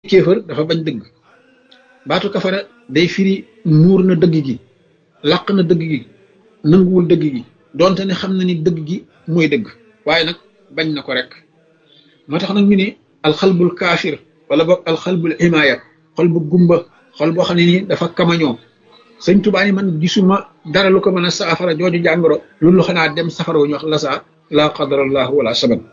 kéefër dafa bañ dëgg baatu kafara day firi muur na dëgg gi làq na dëgg gi nanguwul dëgg gi donte ne xam na ni dëgg gi mooy dëgg waaye nag bañ na ko rek moo tax nag ñu ne alxalbul kaafir wala boog alxalbul imaaya xol bu gumba xol boo xam ne nii dafa kamañoo sëñ Tuubaa ni man gisuma dara lu ko mën a saafara jooju jàngoro loolu xanaa dem safara wu ñu wax lasa laa qadarallahu wala saban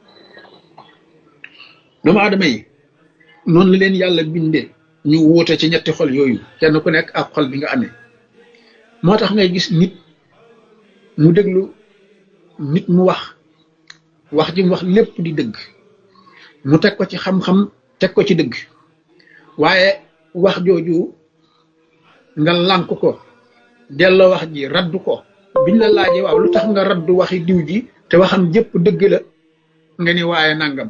doomu aadama yi noonu la leen yàlla bindee ñu wuute ci ñetti xol yooyu kenn ku nekk ak xol bi nga amee moo tax ngay gis nit mu déglu nit mu wax wax ji mu wax lépp di dëgg mu teg ko ci xam-xam teg ko ci dëgg waaye wax jooju nga lànk ko delloo wax ji raddu ko biñ la laajee waaw lu tax nga raddu waxi diw ji te waxam jëpp dëgg la nga ni waaye nangam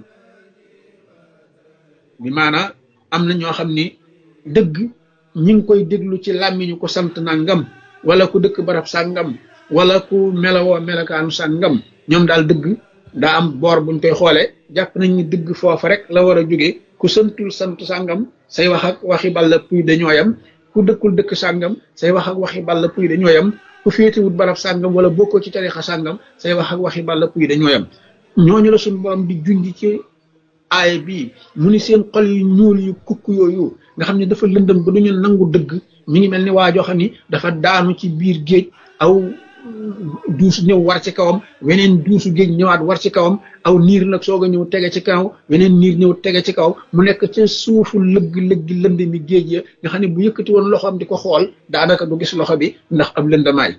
bi maanaa am na ñoo xam ni dëgg ñi ngi koy déglu ci làmmiñu ko sant nangam wala ku dëkk barab sàngam wala ku melawoo melakaanu sàngam ñoom daal dëgg daa am boor buñ koy xoole jàpp nañ ni dëgg foofa rek la war a jóge ku santul sant sàngam say wax ak waxi balla puy dañoo yam ku dëkkul dëkk sàngam say wax ak waxi balla puy dañoo yam ku féetewut barab sàngam wala bokkoo ci tarixa sàngam say wax ak waxi balla puy dañoo yam ñooñu la suñu borom di junj ci aay bii mu ni seen xol yu ñuul yu kukk yooyu nga xam ne dafa lëndëm ba duñu nangu dëgg mi ngi mel ni waa joo xam ni dafa daanu ci biir géej aw duus ñëw war ci kawam weneen duusu géej ñëwaat war ci kawam aw niir nag soog a ñëw tege ci kaw weneen niir ñëw tege ci kaw mu nekk ca suufu lëgg lëgg lënd mi géej ya nga xam ne bu yëkkati woon loxoom di ko xool daanaka du gis loxo bi ndax ab lëndamaay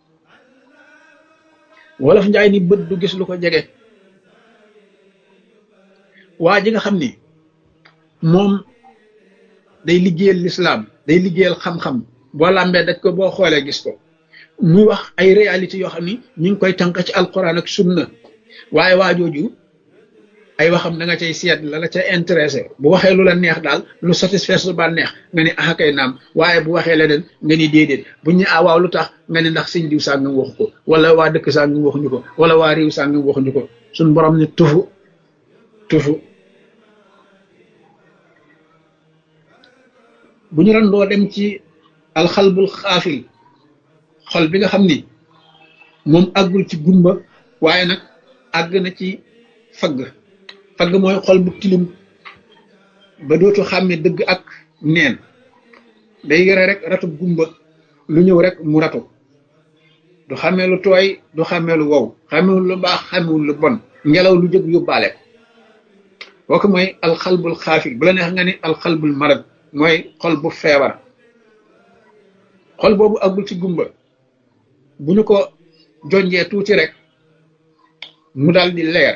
wolof njaay ni bët du gis lu ko jege waa ji nga xam ni moom day liggéeyal lislaam day liggéeyal xam-xam boo làmbee daj ko boo xoolee gis ko muy wax ay réalité yoo xam ni ñu ngi koy tànk ci alquran ak sunna waaye waa jooju ay waxam da nga cay seet la la ca intéressé bu waxee lu la neex daal lu satisfaire su ba neex nga ni ah kay naam waaye bu waxee leneen nga ni déedéet bu ñu ah waaw lu tax nga ni ndax sëñ diw sàngam waxu ko wala waa dëkk sàngam waxuñu ko wala waa réew sàngam waxuñu ko suñ borom ni tufu tufu bu ñu randoo dem ci alxalbul xaafil xol bi nga xam ni moom àggul ci gumba waaye nag àgg na ci fagg fagg mooy xol bu tilim ba dootu xàmme dëgg ak neen day yore rek ratu gumba lu ñëw rek mu ratu du xàmmee lu tooy du xàmmee lu wow xàmmewul lu baax xàmmewul lu bon ngelaw lu jóg yóbbaale ko kooku mooy alxalbul xaafil bu la neex nga ni alxalbul marad mooy xol bu feebar xol boobu àggul ci gumba bu ñu ko jonjee tuuti rek mu dal di leer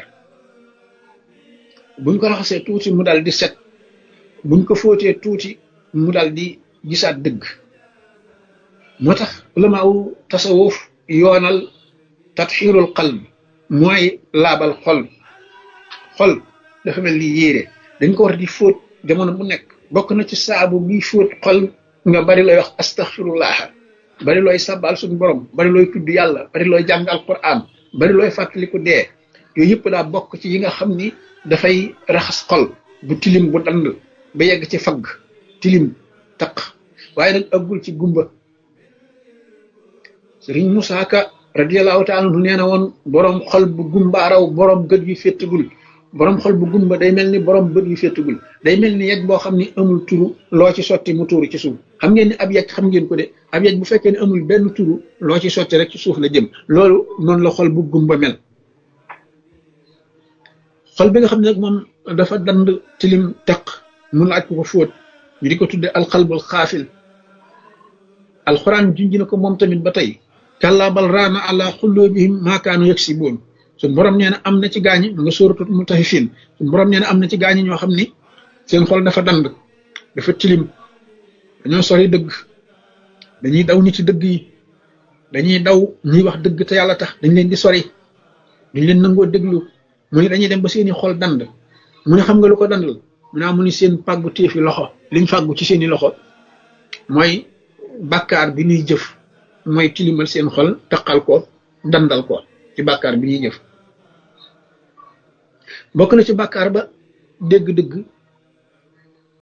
buñ ko raxasee tuuti mu dal di set buñ ko fóotee tuuti mu dal di gisaat dëgg moo tax ulama wu tasawuf yoonal tatxiirul qalb mooy laabal xol xol dafa mel ni yéere dañ ko war di fóot jamono bu nekk bokk na ci saabu bi fóot xol nga bari looy wax astaxfirullah bari looy sabal suñu borom bari looy tudd yàlla bari looy jàng alquran bari looy fàttaliku dee yooyu yëpp daa bokk ci yi nga xam ni dafay raxas xol bu tilim bu dand ba yegg ci fagg tilim taq waaye nag ëggul ci gumba sëriñ Musaa Ka radiyallahu taala anhu nee na woon borom xol bu gumbaaraw borom gët yu féttagul borom xol bu gumba day mel ni borom bët yu féttagul day mel ni yegg boo xam ni amul turu loo ci sotti mu tuuru ci suuf xam ngeen ni ab yegg xam ngeen ko de ab yegg bu fekkee ne amul benn turu loo ci sotti rek ci suuf la jëm loolu noonu la xol bu gumba mel xol bi nga xam ne nag moom dafa dand tilim teq mun laaj ko ko fóot ñu di ko tudde alxalbul xaafil alxuraan junj na ko moom tamit ba tey kàllaa bal raana ala xulloobihim maakaanu yëg si boon suñ borom nee na am na ci gaañi ma nga sóoratut mutaffifin suñ borom nee na am na ci gaañi ñoo xam ni seen xol dafa dand dafa tilim dañoo sori dëgg dañuy daw nit ci dëgg yi dañuy daw ñuy wax dëgg te yàlla tax dañ leen di sori dañ leen nangoo déglu mu ne dañuy dem ba seeni xol dand mu ne xam nga lu ko dandal mu naa mu ni seen pàggu téefi loxo liñ fàggu ci seeni loxo mooy bàkkaar bi ñuy jëf mooy tilimal seen xol taqal ko dandal ko ci bàkkaar bi ñuy jëf bokk na ci bàkkaar ba dégg-dëgg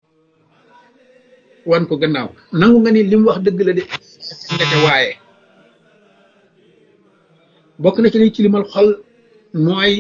wan ko gannaaw nangu nga ni li mu wax dëgg la de ndeke waaye bokk na ci liy tilimal xol mooy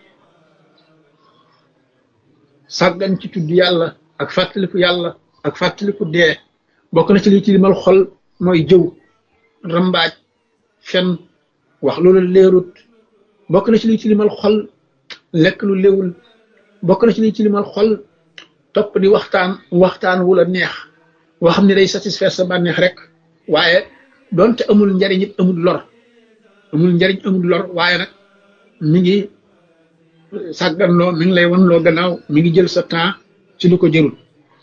sàggan ci tudd yàlla ak fàttaliku yàlla ak fàttaliku dee bokk na ci liy tilimal xol mooy jëw rambaaj fen wax loolu leerut bokk na ci liy tilimal xol lekk lu léwul bokk na ci liy tilimal xol topp di waxtaan waxtaan wu la neex woo xam ne day satisfaire sa bànneex rek waaye doonte amul njariñ it amul lor amul njariñ amul lor waaye nag mi ngi sàgganloo mi ngi lay wan loo gannaaw mi ngi jël sa temps ci lu ko jërul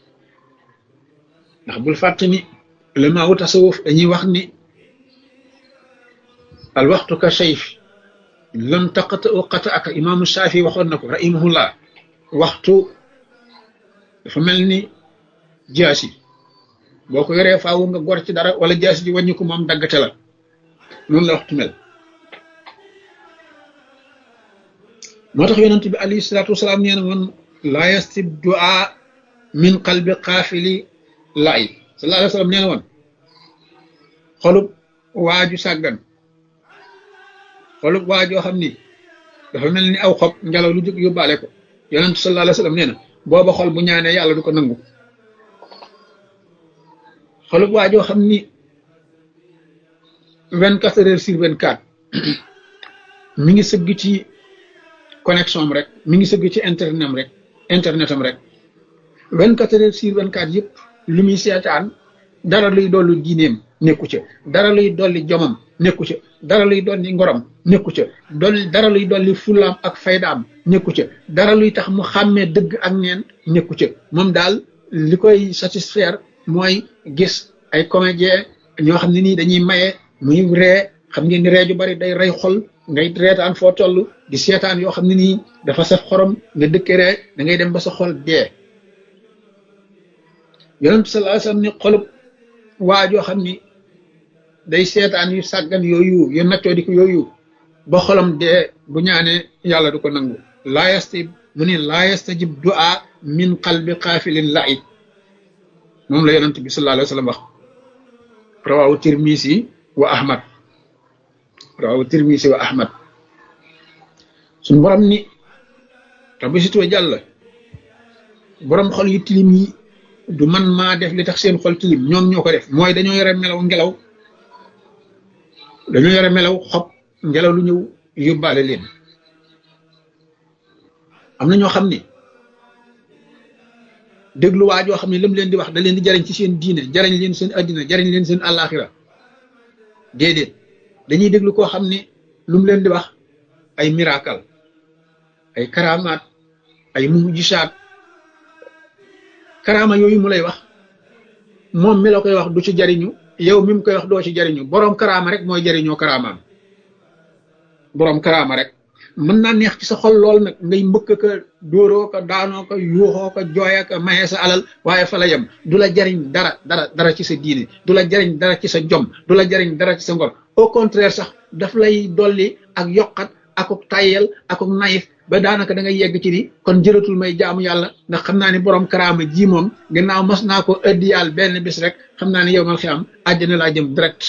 ndax bul fàtte ni ulama wu tasawuf dañuy wax ni al waxtu ka sayf lam taqata u qata aka imaamu Shaafi waxoon na ko rahimahullah waxtu dafa mel ni jaasi boo ko yoree faawu nga gor ci dara wala jaasi ji wàññi ko moom daggate la noonu la waxtu mel moo tax yonent bi alayhi salaatu wasalaam nee na woon laa yastib du'a min qalbi qaafili laay sallallahu alayhi wa sallam nee na woon xolub waaju sàggan xolub waajoo xam ni dafa mel ni aw xob ngelaw lu jóg yóbbaale ko yonent sallallahu alayhi wa sallam nee na booba xol bu ñaanee yàlla du ko nangu xolub waajoo xam ni vingt quatre heures sur vingt quatre mi ngi sëgg ci connexion am rek mi ngi sëgg ci internet am rek internet am rek vingt quatre heures sur vingt quatre yëpp lu muy seetaan dara luy dolli diineem nekku ca dara luy dolli jomam nekku ca dara luy dolli ngorom nekku ca dolli dara luy dolli fulaam ak faydaam nekku ca dara luy tax mu xàmmee dëgg ak neen nekku ca moom daal li koy satisfaire mooy gis ay comédien ñoo xam ne nii dañuy maye muy ree xam ngeen ni ree ju bari day rey xol ngay reetaan foo toll di seetaan yoo xam ne nii dafa saf xorom nga dëkke ree da ngay dem ba sa xol dee yonent sallallahu alayhi wasallam ni xolub waa joo xam ni day seetaan yu sàggan yooyu yu naccoo di ko yooyu ba xolam dee bu ñaanee yàlla du ko nangu laa yastajib mu ni laa yastajib du'a min qalbi qaafilin la'ib moom la yonent bi sallallahu alayhi wasallam wax rawahu tirmisi wa ahmad rawahu tirmisi wa ahmad suñ borom ni rabbi situwa jàll borom xol yu tilim yi du man maa def li tax seen xol tilim ñoom ñoo ko def mooy dañoo yore melaw ngelaw dañoo yore melaw xob ngelaw lu ñëw yóbbaale leen am na ñoo xam ni déglu waa joo xam ne lam leen di wax da leen di jariñ ci seen diine jariñ leen seen addina jariñ leen seen àllaaxira déedéet dañuy déglu koo xam ne lu mu leen di wax ay miracle ay karamaat ay mujisaat karama yooyu mu lay wax moom mi la koy wax du ci jariñu yow mi mu koy wax doo ci jariñu boroom karama rek mooy jariñoo karamaam boroom karama rek mën naa neex ci sa xol lool nag ngay mbëkk ka dóoroo ko daanoo ko yuuxoo ko jooya ko maye sa alal waaye fa la yem du la jariñ dara dara dara ci sa diine du la jariñ dara ci sa jom du la jariñ dara ci sa ngor au contraire sax daf lay dolli ak yokkat akuk tayyel akuk nayif ba daanaka da ngay yegg ci ni kon jëratul may jaamu yàlla ndax xam naa ni borom karaama ji moom gannaaw mas naa ko ëddi yàlla benn bis rek xam naa ni yow mal xiyam àjjana laa jëm direct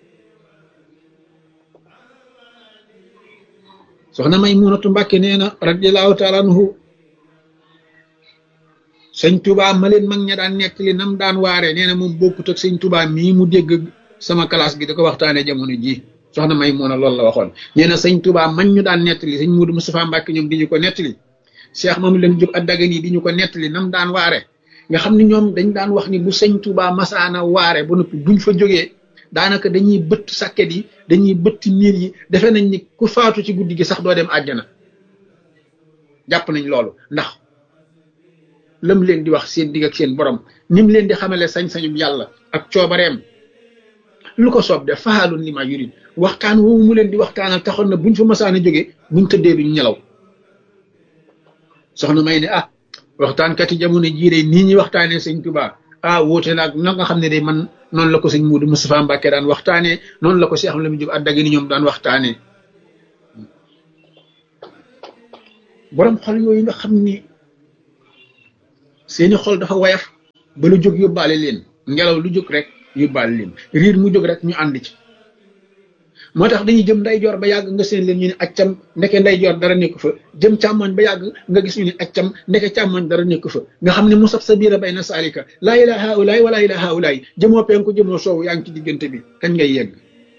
soxna may munatu mbàkke nee na radiallahu taala anhu sëñ tubaa ma leen mag ña daan nettali nam daan waare nee na moom bokkut ak sëñ tubaa mii mu dégg sama classe gi da ko waxtaane jamono ji soxna may mun a loolu la waxoon nee na sëñ tubaa man ñu daan nettali sëñ Muudu Mustafaa Mbàkke ñoom di ñu ko nettali Cheikh Mamadou Lam Jóob Addagan yi di ñu ko nettali nam daan waare nga xam ne ñoom dañ daan wax ni bu sëñ tubaa masaana waare ba noppi buñ fa jógee daanaka dañuy bëtt sàkket yi dañuy bëtt miir yi defe nañ ni ku faatu ci guddi gi sax doo dem àjjana jàpp nañ loolu ndax lam leen di wax seen digg ak seen borom nim leen di xamale sañ-sañum yàlla ak coobareem lu ko soob def faalun li ma yurid waxtaan woowu mu leen di waxtaanal taxoon na buñ fa masaan a jógee buñ tëddee duñ ñelaw soxna may ne ah waxtaankat yi jamono jii de nii ñuy waxtaanee sëñ Tuubaa ah wóote naag na nga xam ne de man noonu la ko sëñ Muudu Mustafaa Mbàkke daan waxtaanee noonu la ko Cheikh Lam Jóob Addagan ñoom daan waxtaanee borom xol yooyu nga xam ni seeni xol dafa wayaf ba lu jóg yóbbaale leen ngelaw lu jóg rek yóbbaal leen riir mu jóg rek ñu ànd ci moo tax dañuy jëm ndeyjoor ba yàgg nga seen leen ñu ne accam ndeke ndeyjoor dara nekk fa jëm càmmoñ ba yàgg nga gis ñu ne accam ndeke càmmoñ dara nekk fa nga xam ne mu sab sa biira bay na saalika laa ilaha haulaay wala ilaha haulaay jëmoo penku jëmoo soowu yaa ngi ci diggante bi kañ ngay yegg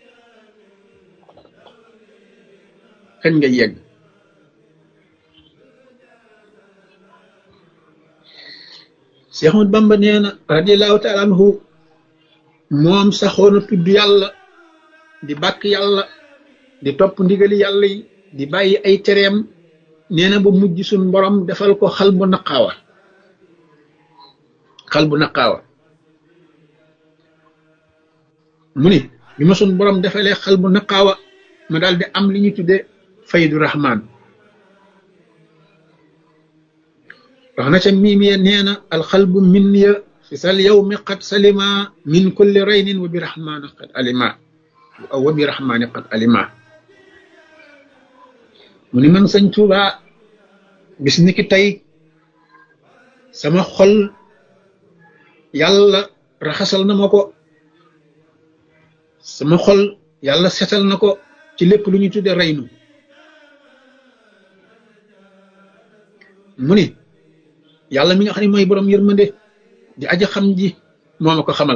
kañ ngay yegg Cheikh Ahmad Bamba nee na radiallahu taala anhu moom saxoon a tudd yàlla di bàkk yàlla di topp ndigali yàlla yi di bàyyi ay tereem nee na ba mujj suñ borom defal ko xal bu naqaawa xal bu naqaawa mu ni bi ma suñ borom defalee xal bu naqaawa ma daal di am li ñu tudde faydu rahman wax na ca miimiya nee na alxalbu min ya fi sal yawmi qad salima min kulli raynin wa bi rahmani qad alima wa bi rahmani qad alima mu ni man sëñ Tuuba bis ni ki tey sama xol yàlla raxasal na ma ko sama xol yàlla setal na ko ci lépp lu ñu tudde reynu mu ni yàlla mi nga xam ne mooy borom yërmande di aja xam ji moo ma ko xamal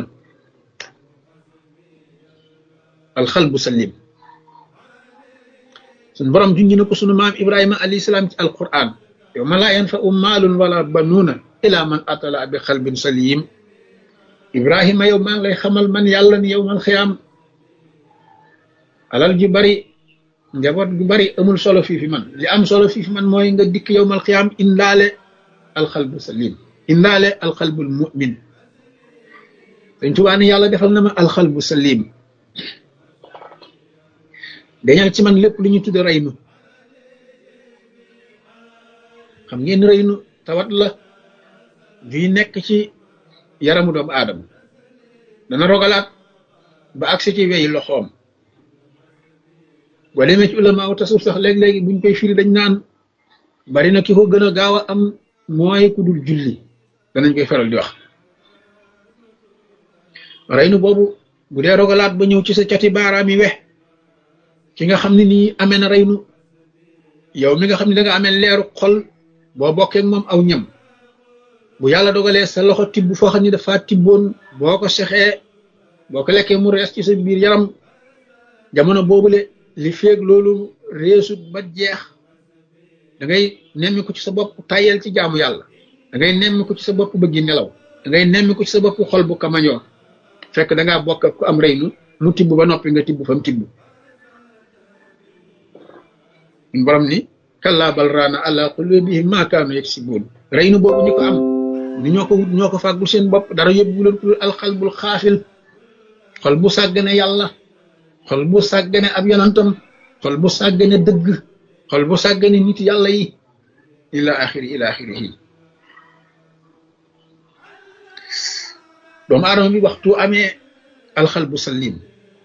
alxalbu salim suñ borom junj na ko sunu maam ibrahima alayhi salaam ci alquran yow ma laa yanfau maalun wala banuuna ila man atala bi xalbin salim ibrahima yow maa ngi lay xamal man yàlla ni yow man xiyaam alal ju bari njaboot gu bari amul solo fii fi man li am solo fii fi man mooy nga dikk yow mal xiyaam indaale alxalbu salim indaale alxalbul mumin dañ tubaa ni yàlla defal na ma alxalbu salim dañal ci man lépp lu ñu tudde reynu xam ngeen reynu tawat la juy nekk ci yaramu doomu aadama dana rogalaat ba agsi ci weyi loxoom boo demee ci ulama tasuf sax léeg-léegi buñ koy firi dañ naan bari na ki ko gën a gaaw a am mooy ku dul julli danañ koy faral di wax reynu boobu bu dee rogalaat ba ñëw ci sa cati baaraam yi wex ki nga xam ne nii amee na reynu yow mi nga xam ne da nga amee leeru xol boo bokkee moom aw ñam bu yàlla dogalee sa loxo tibb foo xam ne dafa tibboon boo ko sexee boo ko lekkee mu rees ci sa biir yaram jamono boobule li feeg loolu reesut ba jeex da ngay nemmi ko ci sa bopp tayel ci jaamu yàlla da ngay nemmi ko ci sa bopp bëggi nelaw da ngay nemmi ko ci sa bopp xol bu kamañoo fekk da ngaa bokk ku am reynu mu tibb ba noppi nga tibb fa mu tibb borom ni kallaa bal raana ala qulubihim maa kaanu yaksibuun reynu boobu ñi ko am ni ñoo ko wut ñoo ko fàggul seen bopp dara yóbbu leen ku alxalbul xaafil xol bu sàggane yàlla xol bu sàggane ab yonantam xol bu sàggane dëgg xol bu sàggane nit yàlla yi ila axiri ila axirihi doomu aadama bi waxtu amee alxalbu salim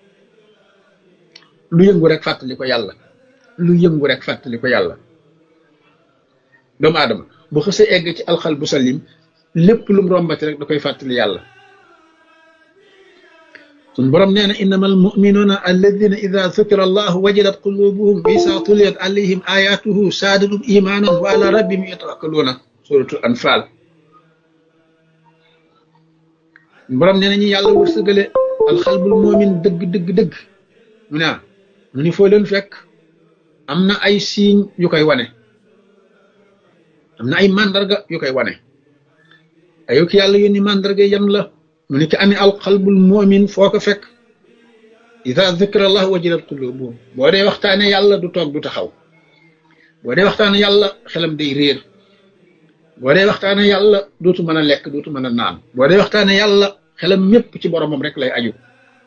lu yëngu rek fàttali ko yàlla lu yëngu rek fàttali ko yàlla doomu aadama bu xësee egg ci alxalbu salim lépp lu mu rombati rek da koy fàttali yàlla sun borom nee na innama almuminuuna alladina ida dukira allahu wajilat qulubuhum wa isa tuliyat alayhim ayatuhu saadatum imanan wa ala rabbihim yatawakkaluuna suratul anfal borom nee na ñu yàlla wërsëgale alxalbul moomin dëgg dëgg dëgg mu ne mu ni foo leen fekk am na ay signes yu koy wane am na ay mandarga yu koy wane ayo ki yàlla yónni mandarga yan la mu ni ki amee alxalbul moomin foo ko fekk ida dukira allah wajilat qulubuhum boo dee waxtaane yàlla du toog du taxaw boo dee waxtaane yàlla xelam day réer boo dee waxtaane yàlla dootu mën a lekk dootu mën a naan boo dee waxtaane yàlla xelam mépp ci boromam rek lay aju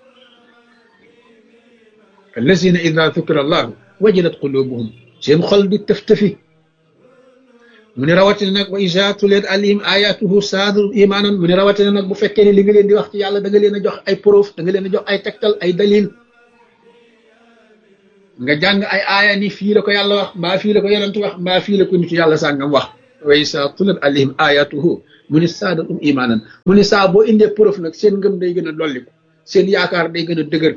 allazina ida dukira allahu wajilat qulubuhum seen xol di tëf-tëfi mu ne rawatina nag wa isa tuliyat alayhim ayatuhu saadu imaanan mu ne rawatina nag bu fekkee ne li nga leen di wax ci yàlla da nga leen a jox ay proof da nga leen a jox ay tegtal ay dalil nga jàng ay aaya ni fii la ko yàlla wax mbaa fii la ko yonent wax mbaa fii la ko nitu yàlla sàngam wax wa isa tuliyat alayhim ayatuhu mu ni saadatum imaanan mu ni saa boo indee preuve nag seen ngëm day gën a dolliku seen yaakaar day gën a dëgër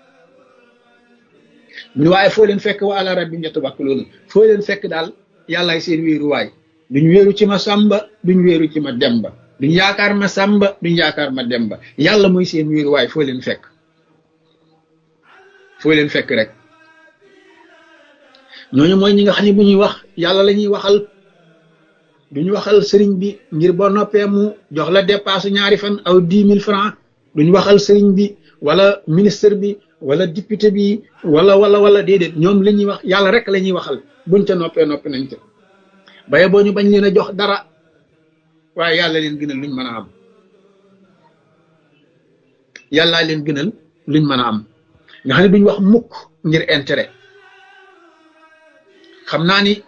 mu ni waaye foo leen fekk wa ala rabbihim yatawakkaluun foo leen fekk daal yàllaay seen wéeruwaay duñ wéeru ci ma sàmba duñ wéeru ci ma demba duñ yaakaar ma sàmba duñ yaakaar ma demba yàlla mooy seen wéeruwaay foo leen fekk foo leen fekk rek ñooñu mooy ñi nga xam ne bu ñuy wax yàlla la ñuy waxal duñ waxal sëriñ bi ngir boo noppee mu jox la dépasse ñaari fan aw dix mille francs duñ waxal sëriñ bi wala ministre bi wala député bi wala wala wala déedéet ñoom la ñuy wax yàlla rek la ñuy waxal buñ ca noppee noppi nañ ca baye boo ñu bañ leen a jox dara waaye yàlla leen gënal luñ mën a am yàllaa leen gënal luñ mën a am nga xam ne duñ wax mukk ngir intérêt xam naa ni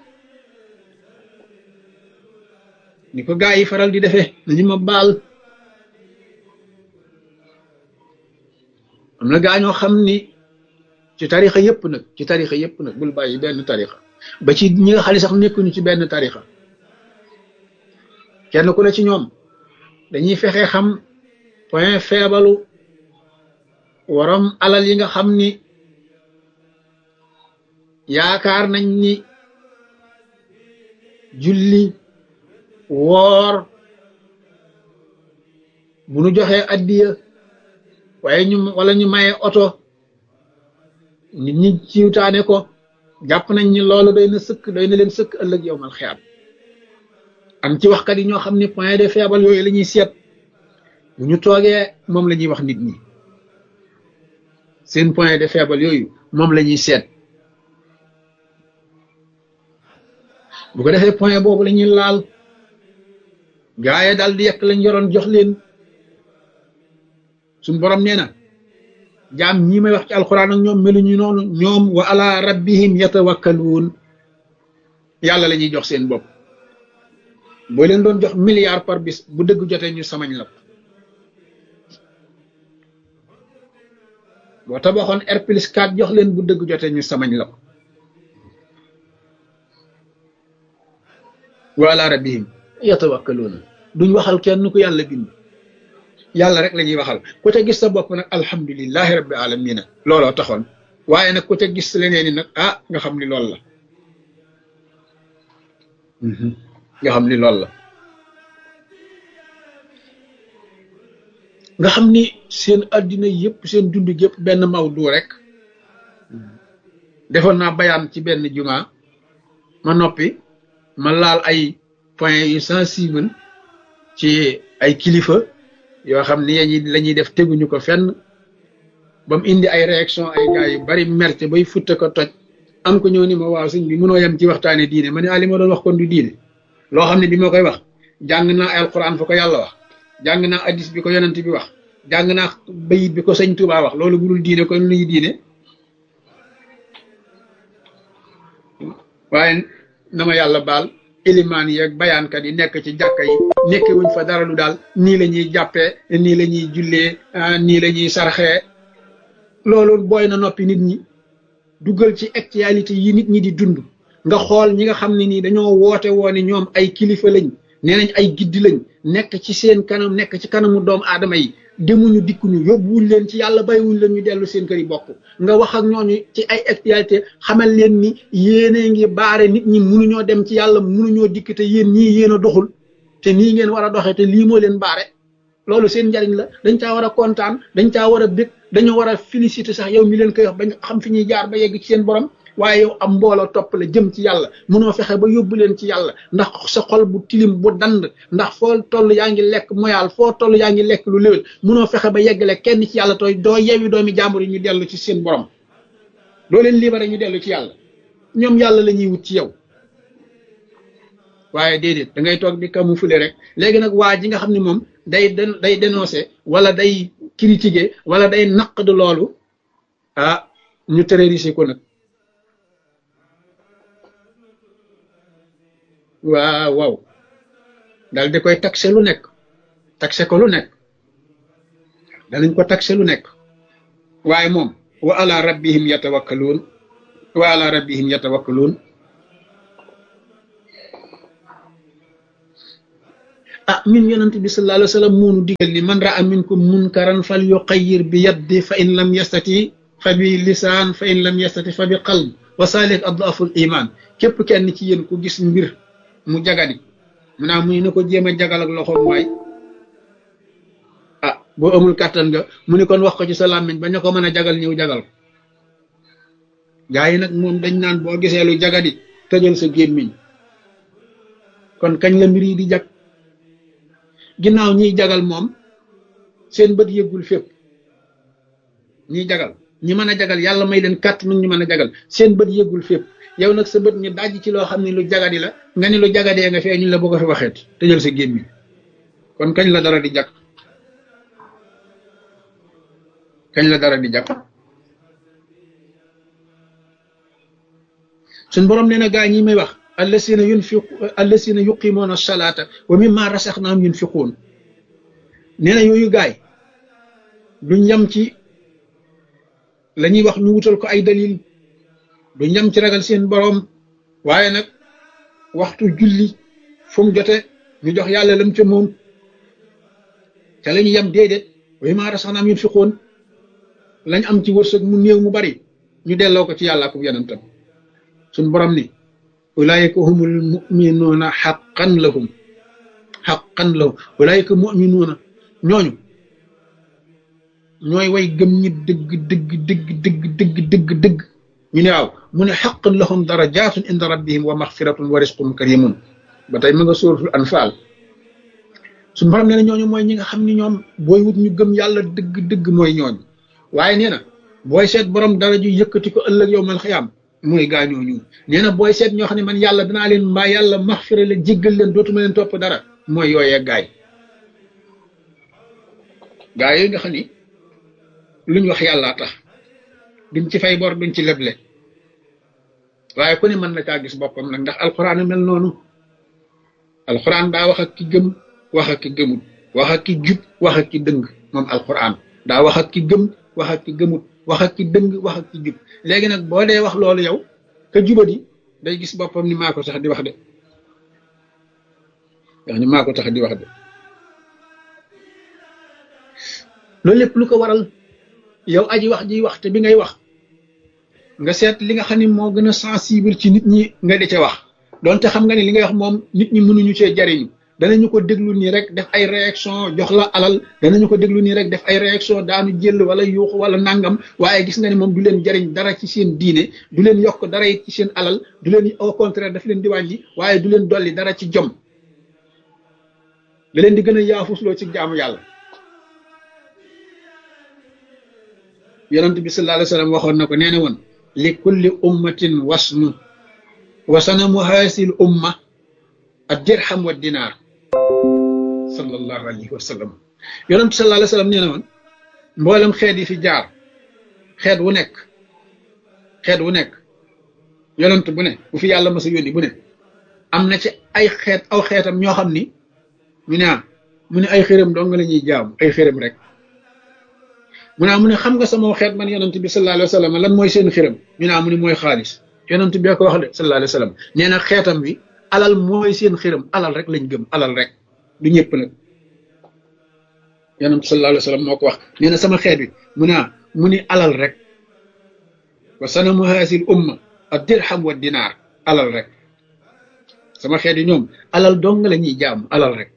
ni ko gaa yi faral di defee nañu ma baal am na gaa ñoo xam ni ci tarixa yëpp nag ci tarixa yëpp nag bul bàyyi benn tarixa ba ci ñi nga xam ne sax nekkuñu ci benn tarixa kenn ku ne ci ñoom dañuy fexe xam point faible waram alal yi nga xam ni yaakaar nañ ni julli woor bu nu joxee addiya waaye ñu wala ñu maye oto nit ñi ciwtaane ko jàpp nañ ni loolu doy na sëkk doy na leen sëkk ëllëg yow mal xiyaam am ci waxkat yi ñoo xam ne point de faible yooyu la ñuy seet bu ñu toogee moom la ñuy wax nit ñi seen point de faible yooyu moom la ñuy seet bu ko defee point boobu la ñuy laal gaaye daal di yekk lañ yoroon jox leen suñ borom nee na jaam ñi may wax ci alxuraan ak ñoom meluñu noonu ñoom wa ala rabbihim yatawakkaluun yàlla la ñuy jox seen bopp boo leen doon jox milliard par bis bu dëgg jotee ñu samañ la ko boo tabaxoon R plus 4 jox leen bu dëgg jotee ñu samañ la ko wa ala rabbihim yatawakkaluun duñ waxal kenn ku yàlla bind yàlla rek la ñuy waxal ku ca gis sa bopp nag alhamdulilahi rabbi alamina looloo taxoon waaye nag ku ca gis leneen ni nag ah nga xam ni loolu la nga xam ni loolu la nga xam ni seen addina yëpp seen dund yëpp benn mawdu rek defoon naa bayaan ci benn juma ma noppi ma laal ay point yu sensible ci ay kilifa yoo xam ni yañi la ñuy def teguñu ko fenn ba mu indi ay réaction ay gars yu bari merte bay futte ko toj am ko ñëw ni ma waaw sëñ bi mënoo yem ci waxtaane diine ma ne ah li ma doon wax kon du diine loo xam ne bi ma koy wax jàng naa alquran fa ko yàlla wax jàng naa addis bi ko yonent bi wax jàng naa bayit bi ko sëñ Tuubaa wax loolu budul diine kon luy diine waaye na ma yàlla baal ilimaan yi ak bayaankat yi nekk ci jàkka yi nekke wuñ fa dara lu daal nii la ñuy jàppee nii la ñuy jullee nii la ñuy sarxee loolu booy na noppi nit ñi duggal ci actualité yi nit ñi di dund nga xool ñi nga xam ne nii dañoo woote woone ñoom ay kilifa lañ nee nañ ay giddi lañ nekk ci seen kanam nekk ci kanamu doomu aadama yi demuñu dikkuñu yóbbuwuñ leen ci yàlla bàyyiwuñ leen ñu dellu seen kër yi bokk nga wax ak ñooñu ci ay actualité xamal leen ni yéene ngi baare nit ñi mënuñoo dem ci yàlla mënuñoo dikk te yéen ñii yéen a doxul te nii ngeen war a doxee te lii moo leen baare loolu seen njariñ la dañ caa war a kontaan dañ caa war a bég dañoo war a féliciter sax yow mi leen koy wax bañ xam fi ñuy jaar ba yegg ci seen borom waaye yow am mbooloo topp la jëm ci yàlla mënoo fexe ba yóbbu leen ci yàlla ndax sa xol bu tilim bu dand ndax foo toll yaa ngi lekk moyaal foo toll yaa ngi lekk lu léwél mënoo fexe ba yeggale kenn ci yàlla tooy doo yewi doomi jàmbur yi ñu dellu ci seen borom doo leen libéré ñu dellu ci yàlla ñoom yàlla la ñuy wut ci yow waaye déedéet da ngay toog di camoufler rek léegi nag waa ji nga xam ne moom day day dénoncer wala day critiquer wala day naq de loolu ah ñu terroriser ko nag waaw waaw dal di koy taxe lu nekk taxe ko lu nekk danañ ko taxe lu nekk waaye moom wa ala rabbihim yatawakkaluun wa ala rabbihim yatawakkaluun ah ñun yonent bi sallallahu alayhi wa sallam moonu digal ni man raa minkum munkaran fal yuqayyir bi yaddi fa in lam yastati fa bi lisaan fa in lam yastati fa bi qalb wa salik adaful iman képp kenn ci yéen ku gis mbir mu jagadi mu naa mu ne ko jéem a jagal ak loxoom waay ah boo amul kàttan nga mu ne kon wax ko ci sa làmmiñ ba ñu ko mën a jagal ñëw jagal ko gaa yi nag moom dañ naan boo gisee lu jagadi tëjal sa gémmiñ kon kañ la mbir yi di jag ginnaaw ñiy jagal moom seen bët yëggul fépp ñiy jagal ñi mën a jagal yàlla may leen kàtt nu ñu mën a jagal seen bët yëggul fépp yow nag sa bët ñu daj ci loo xam ne lu jagadi la nga ni lu jagadee nga fee ñu la bëgg a fi waxeet tëjal sa gémmiñ kon kañ la dara di jag kañ la dara di jag suñ borom nee na gaa ñi may wax allasina yunfiq allasina yuqimoona salaata wa mimma rasaxnaam yunfiquun nee na yooyu gaay duñ yam ci la ñuy wax ñu wutal ko ay dalil duñ yam ci ragal seen borom waaye nag waxtu julli fu mu jote ñu jox yàlla lam ca moom ca la ñu yam déedéet wa mimma rasaxnaam yunfiquun lañ am ci wërsëg mu néew mu bari ñu delloo ko ci yàlla ak yonentam suñ borom ni ulaayika humul muminuuna xaqan lahum xaqan lahum ulaayika muminuuna ñooñu ñooy way gëm ñi dëgg dëgg dëgg dëgg dëgg dëgg dëgg ñu ne waaw mu ne xaqan lahum darajatun inda rabbihim wa maxfiratun wa risqun karimun ba tey ma nga sóoratul anfaal suñ borom nee na ñooñu mooy ñi nga xam ni ñoom booy wut ñu gëm yàlla dëgg dëgg mooy ñooñu waaye nee na booy seet borom dara ju yëkkati ko ëllëg yow mal xiyaam mooy gaañoo ñu nee na booy seet ñoo xam ne man yàlla danaa leen mbaa yàlla maxfira leen jéggal leen dootuma leen topp dara mooy yooyee gaay gaay yooyu nga xam ni luñ wax yàllaa tax duñ ci fay bor duñ ci leble waaye ku ne mën na caa gis boppam nag ndax alxuraan mel noonu alxuraan daa wax ak ki gëm wax ak ki gëmut wax ak ki jub wax ak ki dëng moom alxuraan daa wax ak ki gëm wax ak ki gëmut wax ak ki dëng wax ak ki jub léegi nag boo dee wax loolu yow ka jubadi day gis boppam ni maa ko tax di wax de wax ni maa ko tax di wax de loolu lépp lu ko waral yow aji wax ji wax te bi ngay wax nga seet li nga xam ne moo gën a sensible ci nit ñi nga di ca wax donte xam nga ne li ngay wax moom nit ñi mënuñu cee jariñu danañu ko déglu nii rek def ay réaction jox la alal danañu ko déglu nii rek def ay réaction daanu jël wala yuuxu wala nangam waaye gis nga ne moom du leen jariñ dara ci seen diine du leen yokk dara it ci seen alal du leen au contraire daf leen di wàññi waaye du leen dolli dara ci jom da leen di gën a yaafusloo ci jaamu yàlla yonent bi sallallahu alayhi wa sallam waxoon na ko nee na woon li kulli ummatin wasnu wasanamu haasil umma ad dirham wa dinaar sallallahu alayhi wa sallam yonent sallallahu alayhi wa sallam nee na woon mboolem xeet yi fi jaar xeet wu nekk xeet wu nekk yonent bu ne bu fi yàlla masa yónni bu ne am na ci ay xeet aw xeetam ñoo xam ni ñu ne ah mu ne ay xërëm dong la ñuy jaamu ay xërëm rek mu ne mu ne xam nga sama xeet man yonent bi sallallahu alayhi wa sallam lan mooy seen xërëm ñu ne mu ne mooy xaalis yonent bi ko wax de sallallahu alayhi wa sallam nee na xeetam bi alal mooy seen xërëm alal rek lañ gëm alal rek du ñëpp nag yonent sallallahu alayhi wa sallam moo ko wax nee na sama xeet bi mu ne mu ni alal rek wa sanamu haasil umma ad dirham wa dinaar alal rek sama xeet yi ñoom alal dong la ñuy jaam alal rek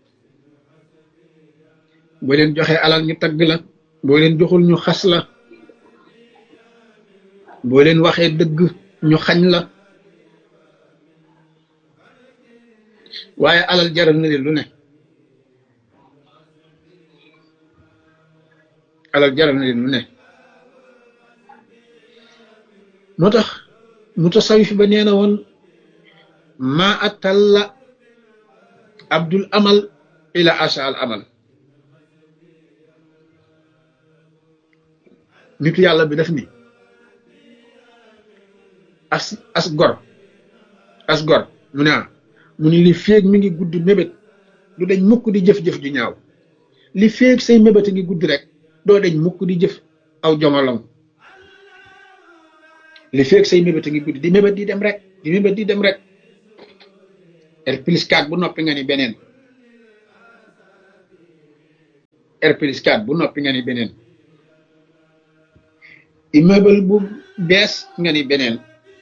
boo leen joxee alal ñu tagg la boo leen joxul ñu xas la boo leen waxee dëgg ñu xañ la waaye alal jaral na leen lu ne alal jaral na leen lu ne moo tax mutasawif ba nee na woon ma atalla abdul amal ila asa al amal nitu yàlla bi def ni as as gor as gor mu ne mu ni li féeg mi ngi gudd mébét du dañ mukk di jëf-jëf ju ñaaw li féeg say mébét ngi gudd rek doo dañ mukk di jëf aw jomolong li féeg say mébét ngi gudd di mébét di dem rek di mébét di dem rek r plus 4 bu noppi nga ni beneen R plus 4 bu noppi nga ni beneen immeuble bu bees nga ni beneen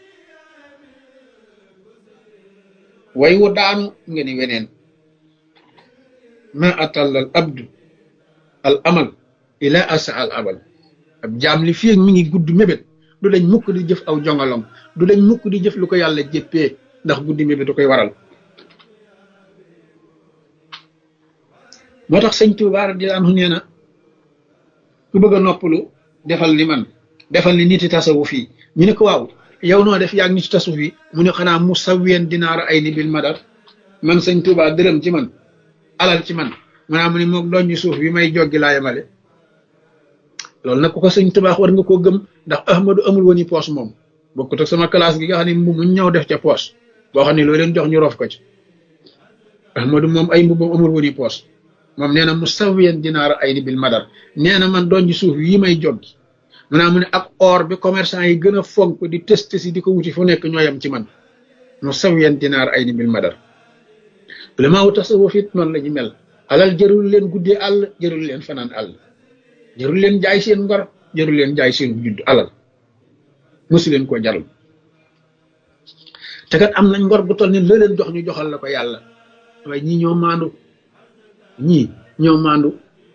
way wu daanu nga ni weneen ma atalla al abdu al amal ila asa al abal ab jaam li fii mi ngi gudd mébét du dañ mukk di jëf aw jongalom du dañ mukk di jëf lu ko yàlla jéppee ndax guddi mébét du koy waral moo tax sëñ Tuubaa radiyallaahu anhu nee na ku bëgg a noppalu defal li man defal ni niti tasawuf yi ñu ne ko waaw yow noo def yaag niti tasawuf yi mu ne xanaa mu sawween dinaara ay ni bil madar man sëñ Tuubaa dërëm ci man alal ci man maanaam mu ne moom doon ñu suuf bi may joggi laa yemale loolu nag ku ko sëñ Tuubaa war nga koo gëm ndax Ahmadu amul woon i poos moom bokkut ak sama classe gi nga xam ne mbubb mu ñëw def ca poos boo xam ne loo leen jox ñu rof ko ci Ahmadu moom ay mbubbam amul woon i poos moom nee na mu sawiyan dinaara ay ni bil madar nee na man doon ci suuf yi may joggi maanaam mu ne ak or bi commerçant yi gën a fonk di test si di ko wuti fu nekk ñooyam ci man mu sawiyan dinaara ay ni bil madar ulama wu tasawuf it noonu la ñu mel alal jërul leen guddee àll jërul leen fanaan àll jërul leen jaay seen ngor jërul leen jaay seen judd alal mosu leen koo jarul te kat am nañ ngor bu toll ne la leen jox ñu joxal la ko yàlla waaye ñii ñoo maandu ñii ñoo maandu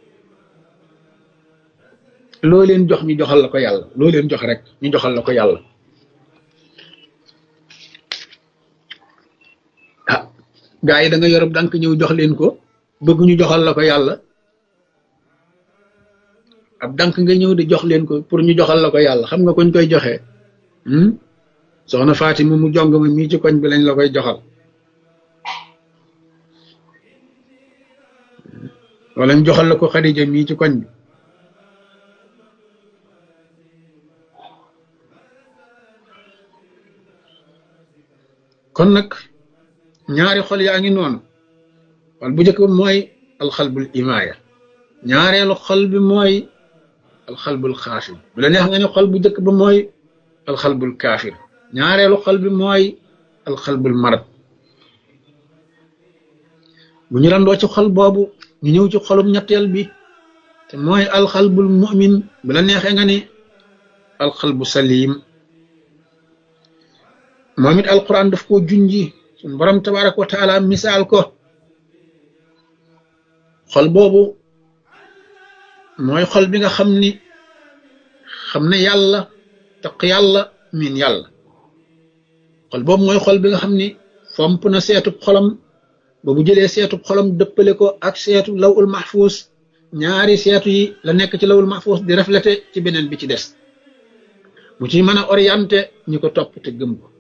loo leen jox ñu joxal la ko yàlla loo leen jox rek ñu joxal la ko yàlla ah gaa yi da nga yorob dank ñëw jox leen ko bëgg ñu joxal la ko yàlla ab dank nga ñëw di jox leen ko pour ñu joxal la ko yàlla xam nga koñ koy joxee soxna Fatima mu jong ma mii ci koñ bi lañ la koy joxal wala ñu joxal la ko Xadija mii ci koñ bi kon nag ñaari xol yaa ngi noonu wal bu njëkk ba mooy alxalbul imaaya ñaareelu xol bi mooy alxalbul xaafir bu la neex nga ne xol bu njëkk ba mooy alxalbul kaafir ñaareelu xol bi mooy alxalbul marad bu ñu randoo ci xol boobu ñu ñëw ci xolum ñetteel bi te mooy alxalbul mu'min bu la neexee nga ni alxalbu salim moom it alquran daf koo junji suñ borom tabaraka wa taala misaal ko xol boobu mooy xol bi nga xam ni xam ne yàlla taq yàlla miin yàlla xol boobu mooy xol bi nga xam ni fomp na seetub xolam ba bu jëlee seetub xolam dëppale ko ak seetu lawul mahfuus ñaari seetu yi la nekk ci lawul mahfuus di reflété ci beneen bi ci des mu ci mën a orienté ñi ko topp te gëm ko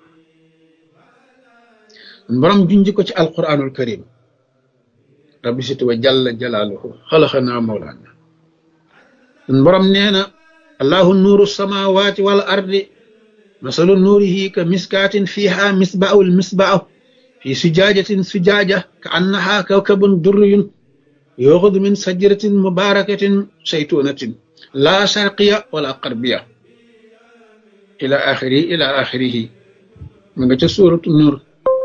borom junji ko ci alquranul karim rabbi situ wa jalla jalaaluhu xalaxanaa mawlaana sun borom nee na allahu nuuru samawati wal ardi masalu nuurihi ka miskaatin fiha misbaahu lmisbaahu fi sujaajatin sujaaja ka annaha kawkabun durriyun yuxudu min sajratin mubarakatin saytunatin la sharqiya wala qarbiya ila axiri ila axirihi ma nga ca suuratu nuur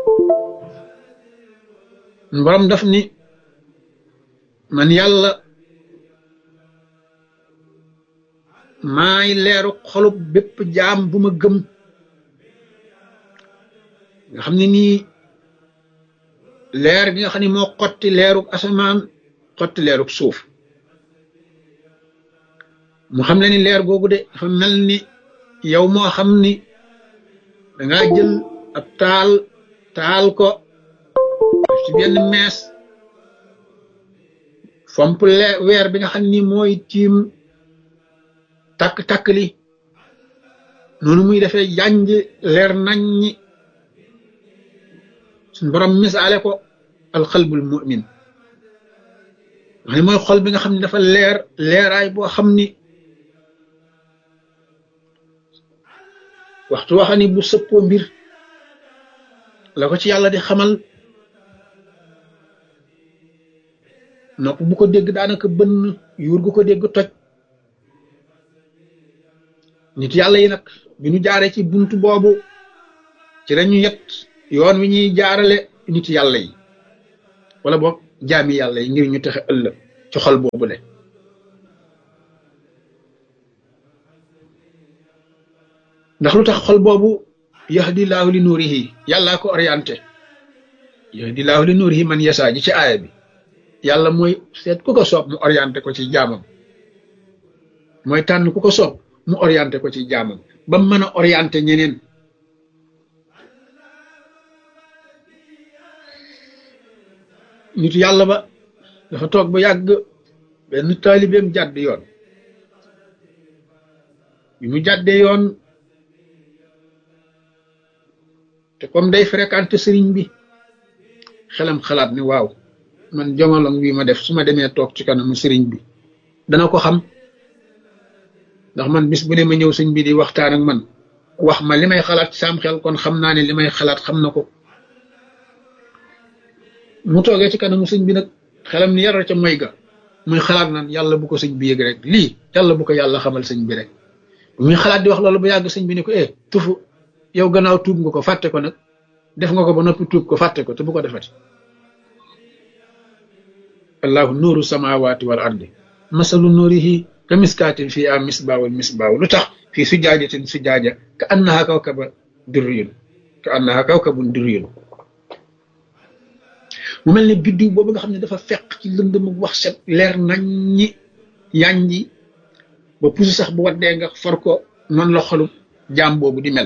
borom daf ni man yàlla maay leeru xolub bépp jaam bu ma gëm nga xam ne nii leer gi nga xam ne moo xotti leerug asamaan xotti leerug suuf mu xam ne ni leer googu de dafa mel ni yow moo xam ni dangaa jël ab taal taal ko def ci benn mees fomp leer weer bi nga xam ni mooy tiim takk-takk li noonu muy defee jànj leer naññi suñ borom misaale ko alxalbul mu'min wax ne mooy xol bi nga xam ne dafa leer leeraay boo xam ni waxtu waxa ni bu sëppoo mbir la ko ci yàlla di xamal nopp bu ko dégg daanaka bënn yuur gu ko dégg toj nit yàlla yi nag bi ñu jaaree ci buntu boobu ci lañu yet yoon wi ñuy jaarale nit yàlla yi wala boog jaami yàlla yi ngir ñu texe ëllëg ci xol boobu le ndax lu tax xol boobu yahdi laahu li nuurihi yàllaa ko orienté yahdi laahu li nuurihi man yasaa ji ci aaya bi yàlla mooy seet ku ko soob mu orienté ko ci jaamam mooy tànn ku ko soob mu orienté ko ci jaamam ba mu mën a orienté ñeneen nitu yàlla ba dafa toog ba yàgg benn taalibeem jàdd yoon bi mu jàddee yoon te comme day fréquenté sëriñ bi xelam xalaat ni waaw man jomalong bi ma def su ma demee toog ci kanamu sëriñ bi dana ko xam ndax man bis bu ne ma ñëw sëñ bi di waxtaan ak man wax ma li may xalaat saam xel kon xam naa ne li may xalaat xam na ko mu toogee ci kanamu sëñ bi nag xelam ni yara ca moy ga muy xalaat naan yàlla bu ko sëñ bi yëg rek lii yàlla bu ko yàlla xamal sëñ bi rek muy xalaat di wax loolu ba yàgg sëñ bi ne ko eh tufu yow gannaaw tuub nga ko fàtte ko nag def nga ko ba noppi tuub ko fàtte ko te bu ko defati allahu nuuru samawati wal ardi masalu nuurihi ka miskaatin fii a misbaawul misbaaw lu tax fii sujaajatin sujaaja ka annaha kawkaba durriyun ka annaha kawkabun durriyun mu mel ne biddiw boobu nga xam ne dafa fekk ci lëndëm wax set leer nañ ñi yànji ba pusi sax bu waddee nga for ko noonu la xolu jaam boobu di mel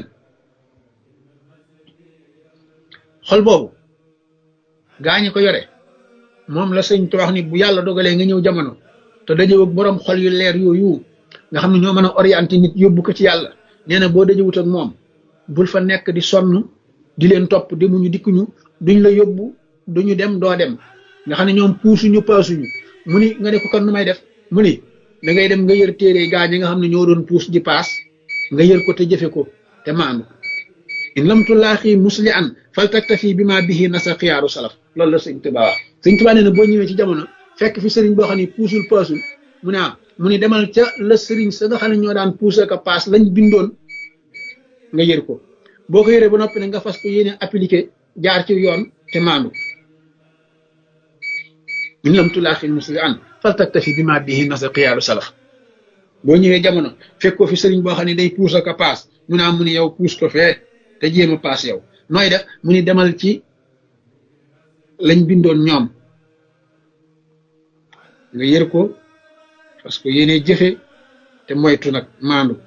xol boobu gaañi ko yore moom la sëñ te wax ni bu yàlla dogalee nga ñëw jamono te dajëw ak borom xol yu leer yooyu nga xam ne ñoo mën a orienté nit yóbbu ko ci yàlla nee na boo dajëwut ak moom bul fa nekk di sonn di leen topp demuñu dikkuñu duñ la yóbbu duñu dem doo dem nga xam ne ñoom puusuñu paasuñu mu ni nga ne ko kon nu may def mu ni da ngay dem nga yër téere gaa ñi nga xam ne ñoo doon puus di paas nga yër ko te jëfe ko te maandu in lam tulaaxi musli an fal taktafi bi ma bihi nasa xiyaaru salaf loolu la sëñ Tuba wax sëñ Tuba nee na boo ñëwee ci jamono fekk fi sëriñ boo xam ne puusul paasul mu ne ah mu ni demal ca la sëriñ sa nga xam ne ñoo daan puus ak a paas lañ bindoon nga yër ko boo ko yëree ba noppi ne nga fas ko yéene appliqué jaar ci yoon te maandu in lam tulaaxi musli an fal taktafi bi ma bihi nasa xiyaaru salaf boo ñëwee jamono fekk ko fi sëriñ boo xam ne day puus ak a paas mu ne ah mu ni yow puus ko fee te jéem a paas yow nooy def mu ni demal ci lañ bindoon ñoom nga yër ko parce que yéene jëfe te moytu nag maandu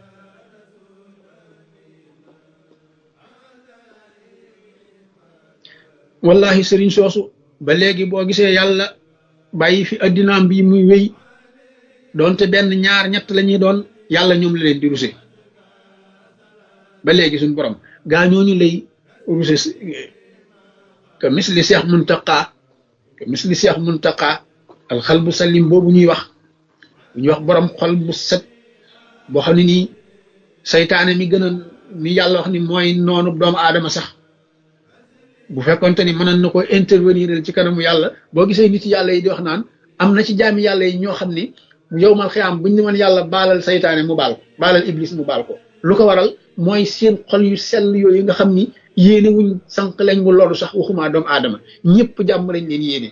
wallahi sëriñ soosu ba léegi boo gisee yàlla bàyyi fi addinaam bi muy wéy doonte benn ñaar ñett la ñuy doon yàlla ñoom la leen di ruse ba léegi suñ borom gaa ñooñu lay ruse ka misli seex muntaqa ka misli seex muntaqa alxal bu salim boobu ñuy wax bu ñuy wax borom xol bu set boo xam ne nii saytaane mi gën a mi yàlla wax ni mooy noonu doomu aadama sax bu fekkonte ni mënoon na ko intervenir ci kanamu yàlla boo gisee nit yàlla yi di wax naan am na ci jaami yàlla yi ñoo xam ni yow mal xiyaam buñ ne woon yàlla baalal saytaane mu baal ko baalal iblis mu baal ko lu ko waral mooy seen xol yu sell yooyu nga xam ni yéene wuñ sànq lañ mu loolu sax waxuma doomu aadama ñëpp jàmm lañ leen yéene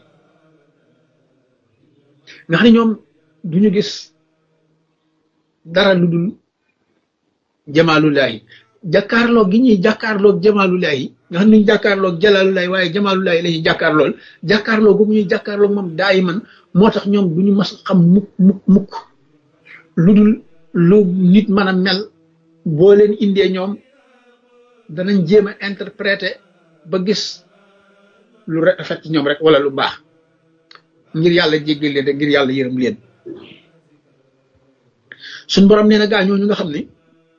nga xam ne ñoom duñu gis dara lu dul jamaalullahi jàkkaarloog gi ñuy jàkkaarloog jamaalullahi nga xam ne ñu jàkkaarloog jalaalullahi waaye jamaalullahi la ñuy jàkkaarlool jàkkaarloog bu ñuy jàkkaarloog moom daay man moo tax ñoom duñu mas xam mukk mukk mukk lu dul lu nit mën a mel boo leen indee ñoom danañ jéem a interpréter ba gis lu rafet ci ñoom rek wala lu baax ngir yàlla jéggal leen rek ngir yàlla yërëm leen suñ borom nee na gaa ñooñu nga xam ni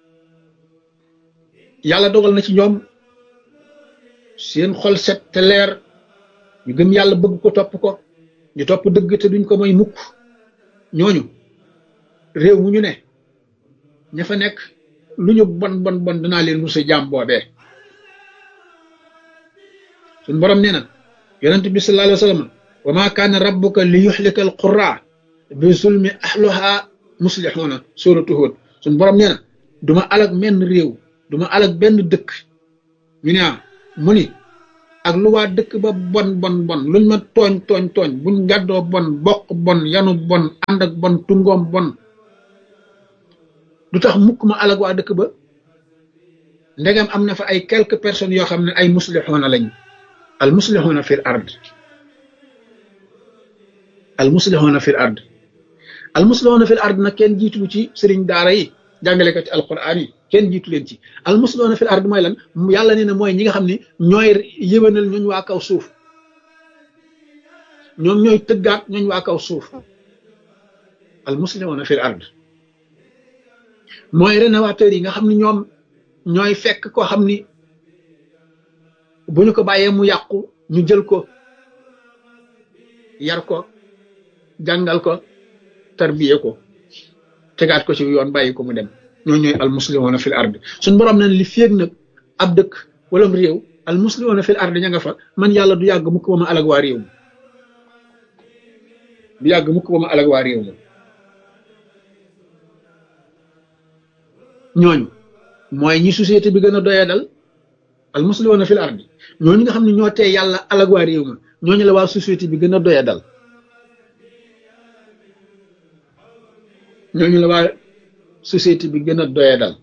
yàlla dogal na ci ñoom seen xol set te leer ñu gëm yàlla bëgg ko topp ko ñu topp dëgg te duñ ko may mukk ñooñu réew mu ñu ne ña fa nekk lu ñu bon bon bon danaa leen rusa jaam boobee suñ borom nee na yonent bi sallallahu alayhi wa sallam wa ma kaana rabbuka li yuxlika al qura bi zulmi ahluha muslixuuna suratu Hud suñ borom nee na duma alag menn réew duma alag benn dëkk ñu ne mu ni ak lu waa dëkk ba bon bon bon luñ ma tooñ tooñ tooñ buñ gàddoo bon bokk bon yanu bon ànd ak bon tungoom bon du tax mukk ma alag waa dëkk ba ndegam am na fa ay quelques personnes yoo xam ne ay muslixoona lañ al muslixoona fil ard al muslixoona fil ard al muslixoona fil ard nag kenn jiitu ci sëriñ daara yi jàngalekati alquran yi kenn jiitu leen ci al muslixoona fil ard mooy lan yàlla nee na mooy ñi nga xam ne ñooy yëwénal ñooñ waa kaw suuf ñoom ñooy tëggaat ñooñ waa kaw suuf al muslixoona fil ard mooy rénovateur yi nga xam ne ñoom ñooy fekk koo xam ni bu ñu ko bàyyee mu yàqu ñu jël ko yar ko jàngal ko tarbiye ko tegaat ko ci yoon bàyyi ko mu dem ñoo ñooy al muslimuna fil ard suñ borom na li féeg nag ab dëkk wala réew al muslimuna fil ard ña nga fa man yàlla du yàgg mukk ba ma alag waa réew ma du yàgg mukk ba ma alag waa réew ma ñooñu mooy ñi société bi gën a doyee dal al muslimuna fil ardi ñooñu nga xam ne ñoo tee yàlla alag waa réew ma ñooñu la waa société bi gën a doyee dal ñooñu la waa société bi gën a doyee dal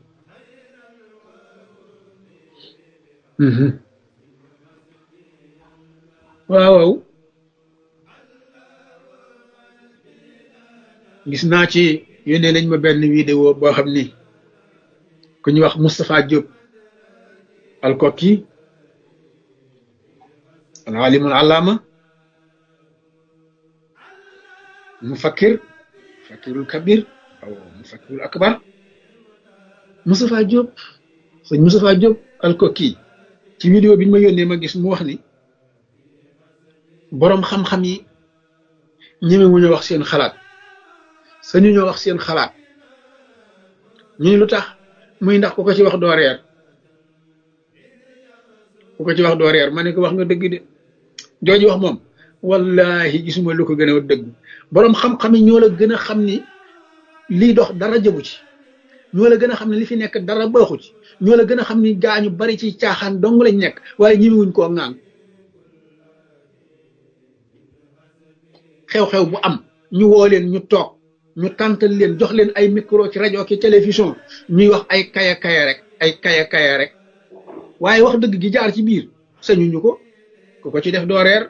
waaw waaw gis naa ci yónnee nañ ma benn vidéo boo xam ni ku ñuy wax Moustapha Diop alkoki al alimul allama mufakkir mufakkirul kabir aw mufakkirul akbar Moustapha Diop sëñ Moustapha Diop alkoki ci vidéo bi ñu ma yónnee ma gis mu wax ni boroom xam-xam yi ñeme wu ñu wax seen xalaat sañu ñoo wax seen xalaat ñu ni lu tax muy ndax ku ko ci wax doo reer ku ko ci wax doo reer ma ne ko wax nga dëgg de jooju wax moom wallahi gisuma lu ko gën a dëgg boroom xam-xam yi ñoo la gën a xam ni lii dox dara jëbu ci ñoo la gën a xam ne li fi nekk dara baaxu ci ñoo la gën a xam ni gaañu bari ci caaxaan dong lañ nekk waaye ñimiwuñ koo ŋaan xew-xew bu am ñu woo leen ñu toog ñu tàntal leen jox leen ay micro ci rajo ki télévision ñuy wax ay kaya kaya rek ay kaya kaya rek waaye wax dëgg gi jaar ci biir sañu ñu ko ku ko ci def doo reer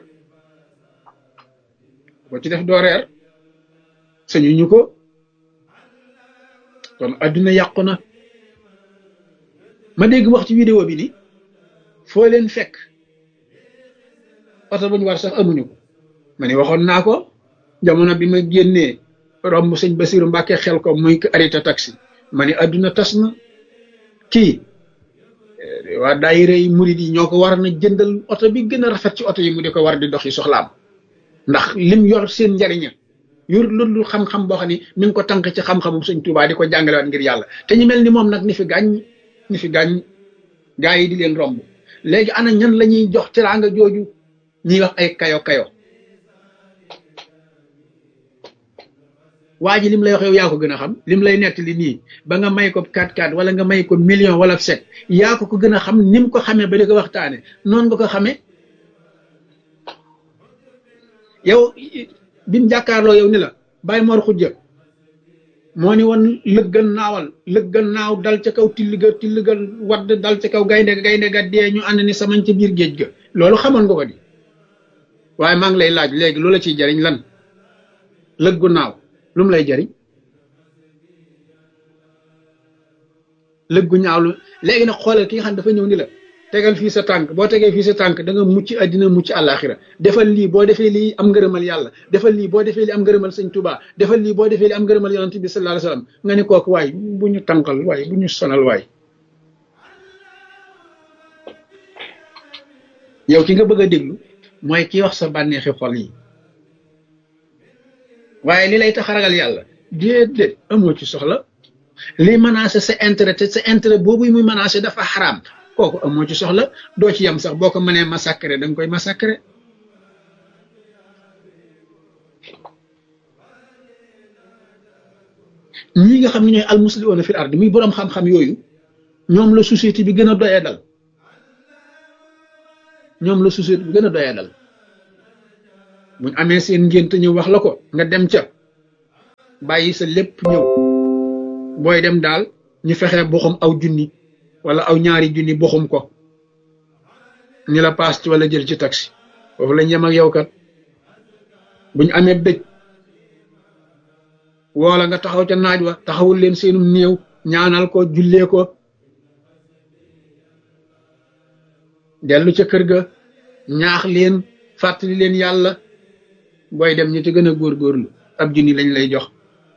ku ko ci def doo reer sañu ñu ko kon adduna yàqu na ma dégg wax ci vidéo bi ni foo leen fekk oto bu ñu war sax amuñu ko ma ni waxoon naa ko jamono bi ma génnee romb sëñ Basiru Mbàkke xel ko muy arrêté taxi ma ni adduna tas na kii waa daayira yi murid yi ñoo ko war na jëndal oto bi gën a rafet ci oto yi mu di ko war di doxi soxlaam ndax lim yor seen njariña yor loolu xam-xam boo xam ni mi ngi ko tànk ci xam-xamum sëñ Tuubaa di ko jàngalewaat ngir yàlla te ñu mel ni moom nag ni fi gàññ ni fi gàññ gaa yi di leen romb léegi ana ñan la ñuy jox teraanga jooju ñuy wax ay kayo kayo waa ji lim lay wax yow yaa ko gën a xam lim lay nettali nii ba nga may ko 4-4 wala nga may ko million wala set yaa ko ko gën a xam ni mu ko xamee ba di ko waxtaane noonu nga ko xamee yow bi mu jàkkaarloo yow ni la bàyyi mor xujja moo ni woon lëggan naawal lëggan naaw dal ca kaw tilliga tilliga wadd dal ca kaw gaynde gaynde ga dee ñu ànd ni samañ ca biir géej ga loolu xamoon nga ko di waaye maa ngi lay laaj léegi loola ciy jariñ lan lëggu naaw lu mu lay jariñ lëggu ñaaw lu léegi nag xoolal ki nga xam ne dafa ñëw ni la tegal fii sa tànk boo tegee fii sa tànk da nga mucc àddina mucc àllaaxira defal lii boo defee lii am ngërëmal yàlla defal lii boo defee lii am ngërëmal sëñ Tuubaa defal lii boo defee lii am ngërëmal yonent bi sallallahu alayhi wasallam nga ni kooku waay bu ñu tànkal waay bu ñu sonal waay yow ki nga bëgg a déglu mooy ki wax sa bànneexi xol yi waaye li lay tax a ragal yàlla déedéet amoo ci soxla li menacé sa intérêt te sa intérêt boobu muy menacé dafa xaraam kooku amoo ci soxla doo ci yam sax boo ko mënee massacrer da nga koy massacrer ñi nga xam ne ñooy almuslimuuna fil ard muy boroom xam-xam yooyu ñoom la société bi gën a doyee dal ñoom la société bu gën a doya dal buñ amee seen ngént ñëw wax la ko nga dem ca bàyyi sa lépp ñëw booy dem daal ñu fexe boxum aw junni wala aw ñaari junni boxum ko ni la paas ci wala jël ci taxi foofu lañ yem ak yow kat buñ amee dëj woola nga taxaw ca naaj wa taxawul leen seenum néew ñaanal ko jullee ko dellu ca kër ga ñaax leen fàttali leen yàlla booy dem ñu ci gën a góorgóorlu ab junni lañ lay jox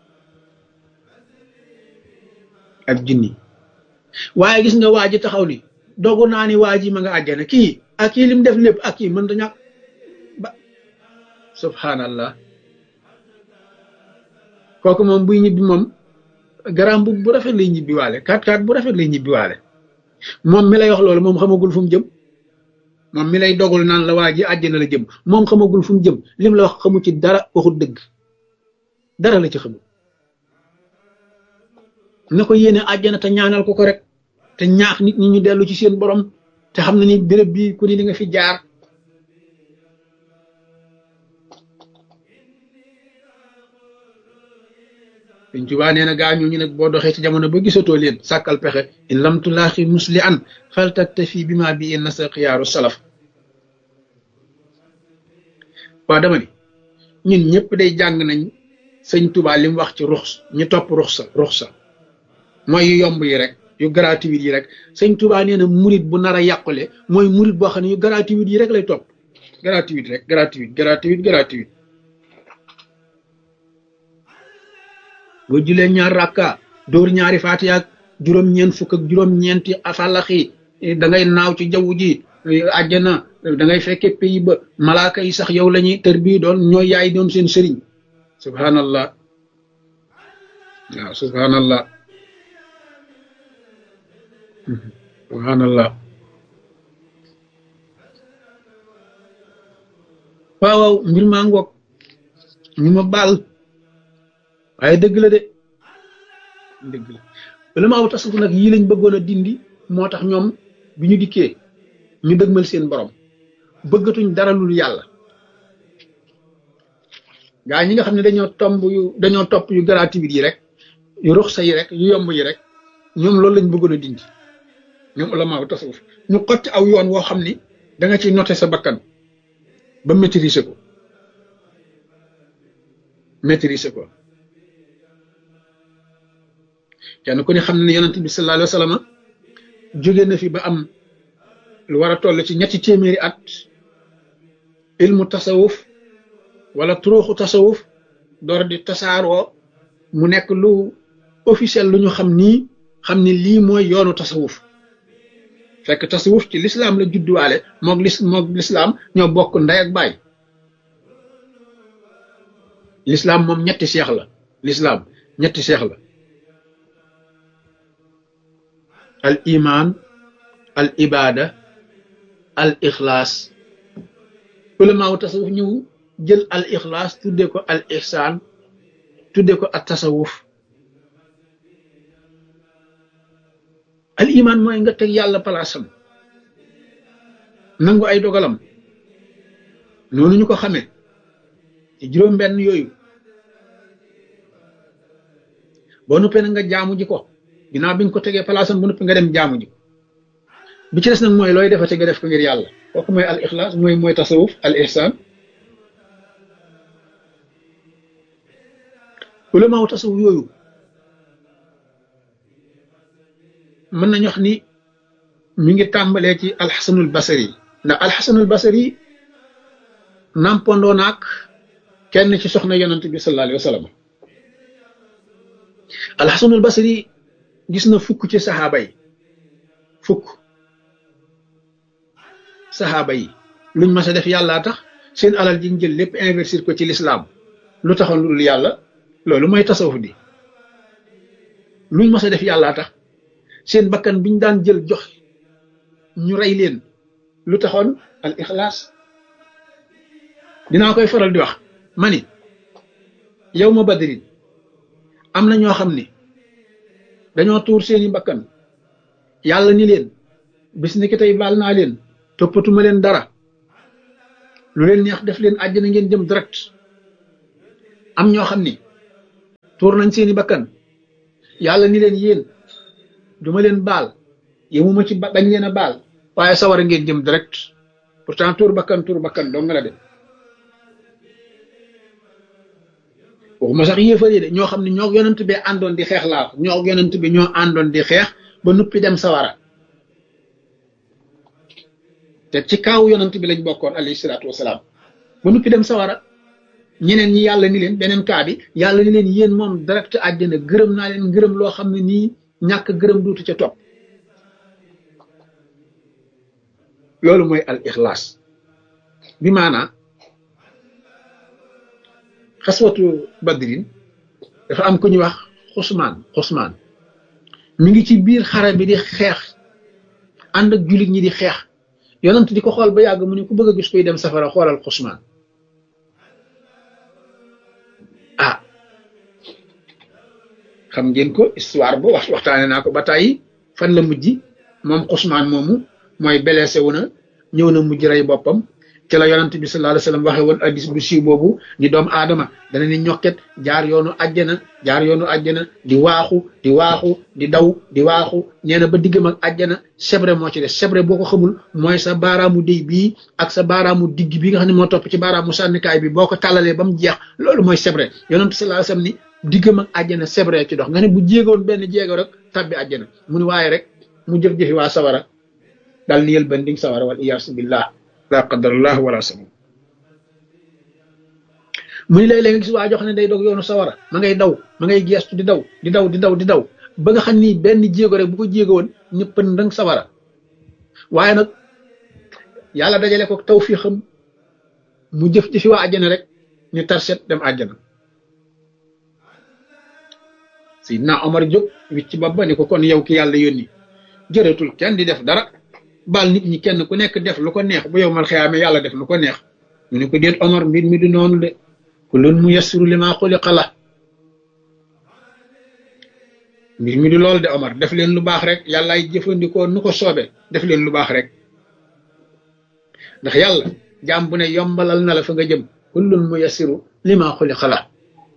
ab junni waaye gis nga waa ji taxaw ni dogu naa ni waa ji ma nga àjjana kii ak kii lim def lépp ak kii mënta ñàkk ba subhanallah kooku moom buy ñibbi moom garam bu bu rafet lay ñibbi waale kat kat bu rafet lay ñibbi waale moom mi lay wax loolu moom xamagul fu mu jëm moom mi lay dogul naan la waa ji àjjana la jëm moom xamagul fu mu jëm lim la wax xamu ci dara waxul dëgg dara la ci xamul na ko yéene àjjana te ñaanal ko ko rek te ñaax nit ñi ñu dellu ci seen borom te xam na ni béréb bi ku ni di nga fi jaar Sëñ Tuubaa nee na gaa ñooñu nag boo doxee ci jamono ba gisatoo leen sàkkal pexe in lam tulaaxi musli an faltaktafi bi ma bi in nasa xiyaaru salaf waa dama ni ñun ñëpp day jàng nañ sëñ Tuubaa li mu wax ci rux ñu topp ruxsa ruxsa mooy yu yomb yi rek yu gratuit yi rek sëñ Tuubaa nee na murit bu nar a yàqule mooy murit boo xam ne yu gratuit yi rek lay topp gratuit rek gratuit gratuit gratuit boo julee ñaar rakka dóor ñaari faatiha ak juróom-ñeent fukk ak juróom-ñeenti afalaxi da ngay naaw ci jaww ji àjjana da ngay fekke pays ba malaaka yi sax yow la ñuy tër bii doon ñooy yaay doon seen sëriñ subhanallah waaw subhanallah subhanallah waaw waaw mbir maa ngoog ñu ma baal waaye dëgg la de dëgg la bala ma aw tasawuf nag yii lañ bëggoon a dindi moo tax ñoom bi ñu dikkee ñu dëgmal seen borom bëggatuñ dara lul yàlla gaa ñi nga xam ne dañoo tomb yu dañoo topp yu gratuit yi rek yu ruxsa yi rek yu yomb yi rek ñoom loolu lañ bëggoon a dindi ñoom ulama aw tasawuf ñu xotti aw yoon woo xam ni da nga ciy noter sa bakkan ba maîtriser ko maîtriser ko kenn ku ne xam ne yonent bi sallallahu alayhi wa sallam jóge na fi ba am lu war a toll ci ñetti téeméeri at ilmu tasawuf wala turuuxu tasawuf door di tasaaroo mu nekk lu officiel lu ñu xam nii xam ni lii mooy yoonu tasawuf fekk tasawuf ci lislaam la judduwaale moog lis moog lislaam ñoo bokk ndey ak baay lislaam moom ñetti seex la lislaam ñetti seex la al iman al ibada al ixlaas ulamaaw tasawuf ñëw jël al ixlaas tudde ko al ihsaan tudde ko at tasawuf al iman mooy nga teg yàlla palaasam nangu ay dogalam noonu ñu ko xamee ci juróom benn yooyu boo nuppee nag nga jaamu ji ko ginnaaw bi nga ko tegee palaasam bu noppi nga dem jaamu ji ko bi ci des nag mooy looy defate nga def ko ngir yàlla kooku mooy al ixlaas mooy mooy tasawuf al ihsaan ulamaaw tasawuf yooyu mën nañu wax ni mi ngi tàmbalee ci alxasanul basari ndax alxasanul basari nampandoo naak kenn ci soxna yonent bi sallallahu alayhi wa sallam alxasanul basari gis na fukk ci saxaaba yi fukk saxaaba yi luñ mas a def yàllaa tax seen alal ji ñu jël lépp investir ko ci lislaam lu taxoon lu dul yàlla loolu mooy tasawuf di luñ mas a def yàllaa tax seen bakkan biñ daan jël jox ñu rey leen lu taxoon al ixlaas dinaa koy faral di wax ma ni yow ma badrin am na ñoo xam ni dañoo tuur seeni bakkan yàlla ni leen bis ni ki tey baal naa leen toppatuma leen dara lu leen neex def leen àjjana ngeen jëm direct am ñoo xam ni tuur nañ seeni bakkan yàlla ni leen yéen duma leen baal yemuma ci bañ leen a baal waaye sawara ngeen jëm direct pourtant tuur bakkan tuur bakkan doo nga la dem waxuma sax yéefar yi de ñoo xam ne ñoo yonent bi àndoon di xeex laa ñoo yonent bi ñoo àndoon di xeex ba nuppi dem sawara te ci kaaw yonent bi lañ bokkoon alayhi salaatu wasalaam ba nuppi dem sawara ñeneen ñi yàlla ni leen beneen kaa bi yàlla ni leen yéen moom direct àjjana gërëm naa leen gërëm loo xam ne nii ñàkk gërëm duutu ca topp loolu mooy al ixlaas bi maanaa xaswatu badrin dafa am ku ñuy wax xusmaan xusmaan mi ngi ci biir xare bi di xeex ànd ak jullit ñi di xeex yonent di ko xool ba yàgg mu ne ku bëgg a gis koy dem safara xoolal xusmaan ah xam ngeen ko histoire bu wax waxtaane naa ko ba tàyyi fan la mujj moom xusmaan moomu mooy blessé wu na ñëw na mujj rey boppam ci la yonent bi sallallahu alayhi wasallam waxe woon addis bu siiw boobu ni doomu aadama dana ni ñokket jaar yoonu àjjana jaar yoonu àjjana di waaxu di waaxu di daw di waaxu nee na ba diggam ak àjjana sebre moo ci des sebre boo ko xamul mooy sa baaraamu déy bii ak sa baaraamu digg bi nga xam ne moo topp ci baaraamu sànnikaay bi boo ko tàllalee ba mu jeex loolu mooy sebre yonent sallallahu alayhi wasallam ni diggam ak àjjana sebre ci dox nga ne bu jéegoon benn jéego rek tabbi àjjana mu ni waaye rek mu jëf-jëfi waa sawara dal ni yël banding sawara wal iyaasu billah la qadarallah wala sama mu ni léeg-léeg nga gis waa jox ne day dog yoonu sawara ma ngay daw ma ngay geestu di daw di daw di daw di daw ba nga xam ni benn jéego rek bu ko jéego woon ñëpp ndang sawara waaye nag yàlla dajale ko tawfiixam mu jëf-jëfi waa àjjana rek ñu tarset dem àjjana Seydina Omar jóg wicc ba ba ni ko kon yow ki yàlla yónni jërëtul kenn di def dara baal nit ñi kenn ku nekk def lu ko neex bu yow mal xiyaame yàlla def lu ko neex mu ne ko déet Omar mbir mi du noonu de kullun muyassiru lima xuliqa la mbir mi du loolu de Omar def leen lu baax rek yàllaay jëfandikoo nu ko soobe def leen lu baax rek ndax yàlla jaam bu ne yombalal na la fa nga jëm kullun muyassiru lima xuliqa la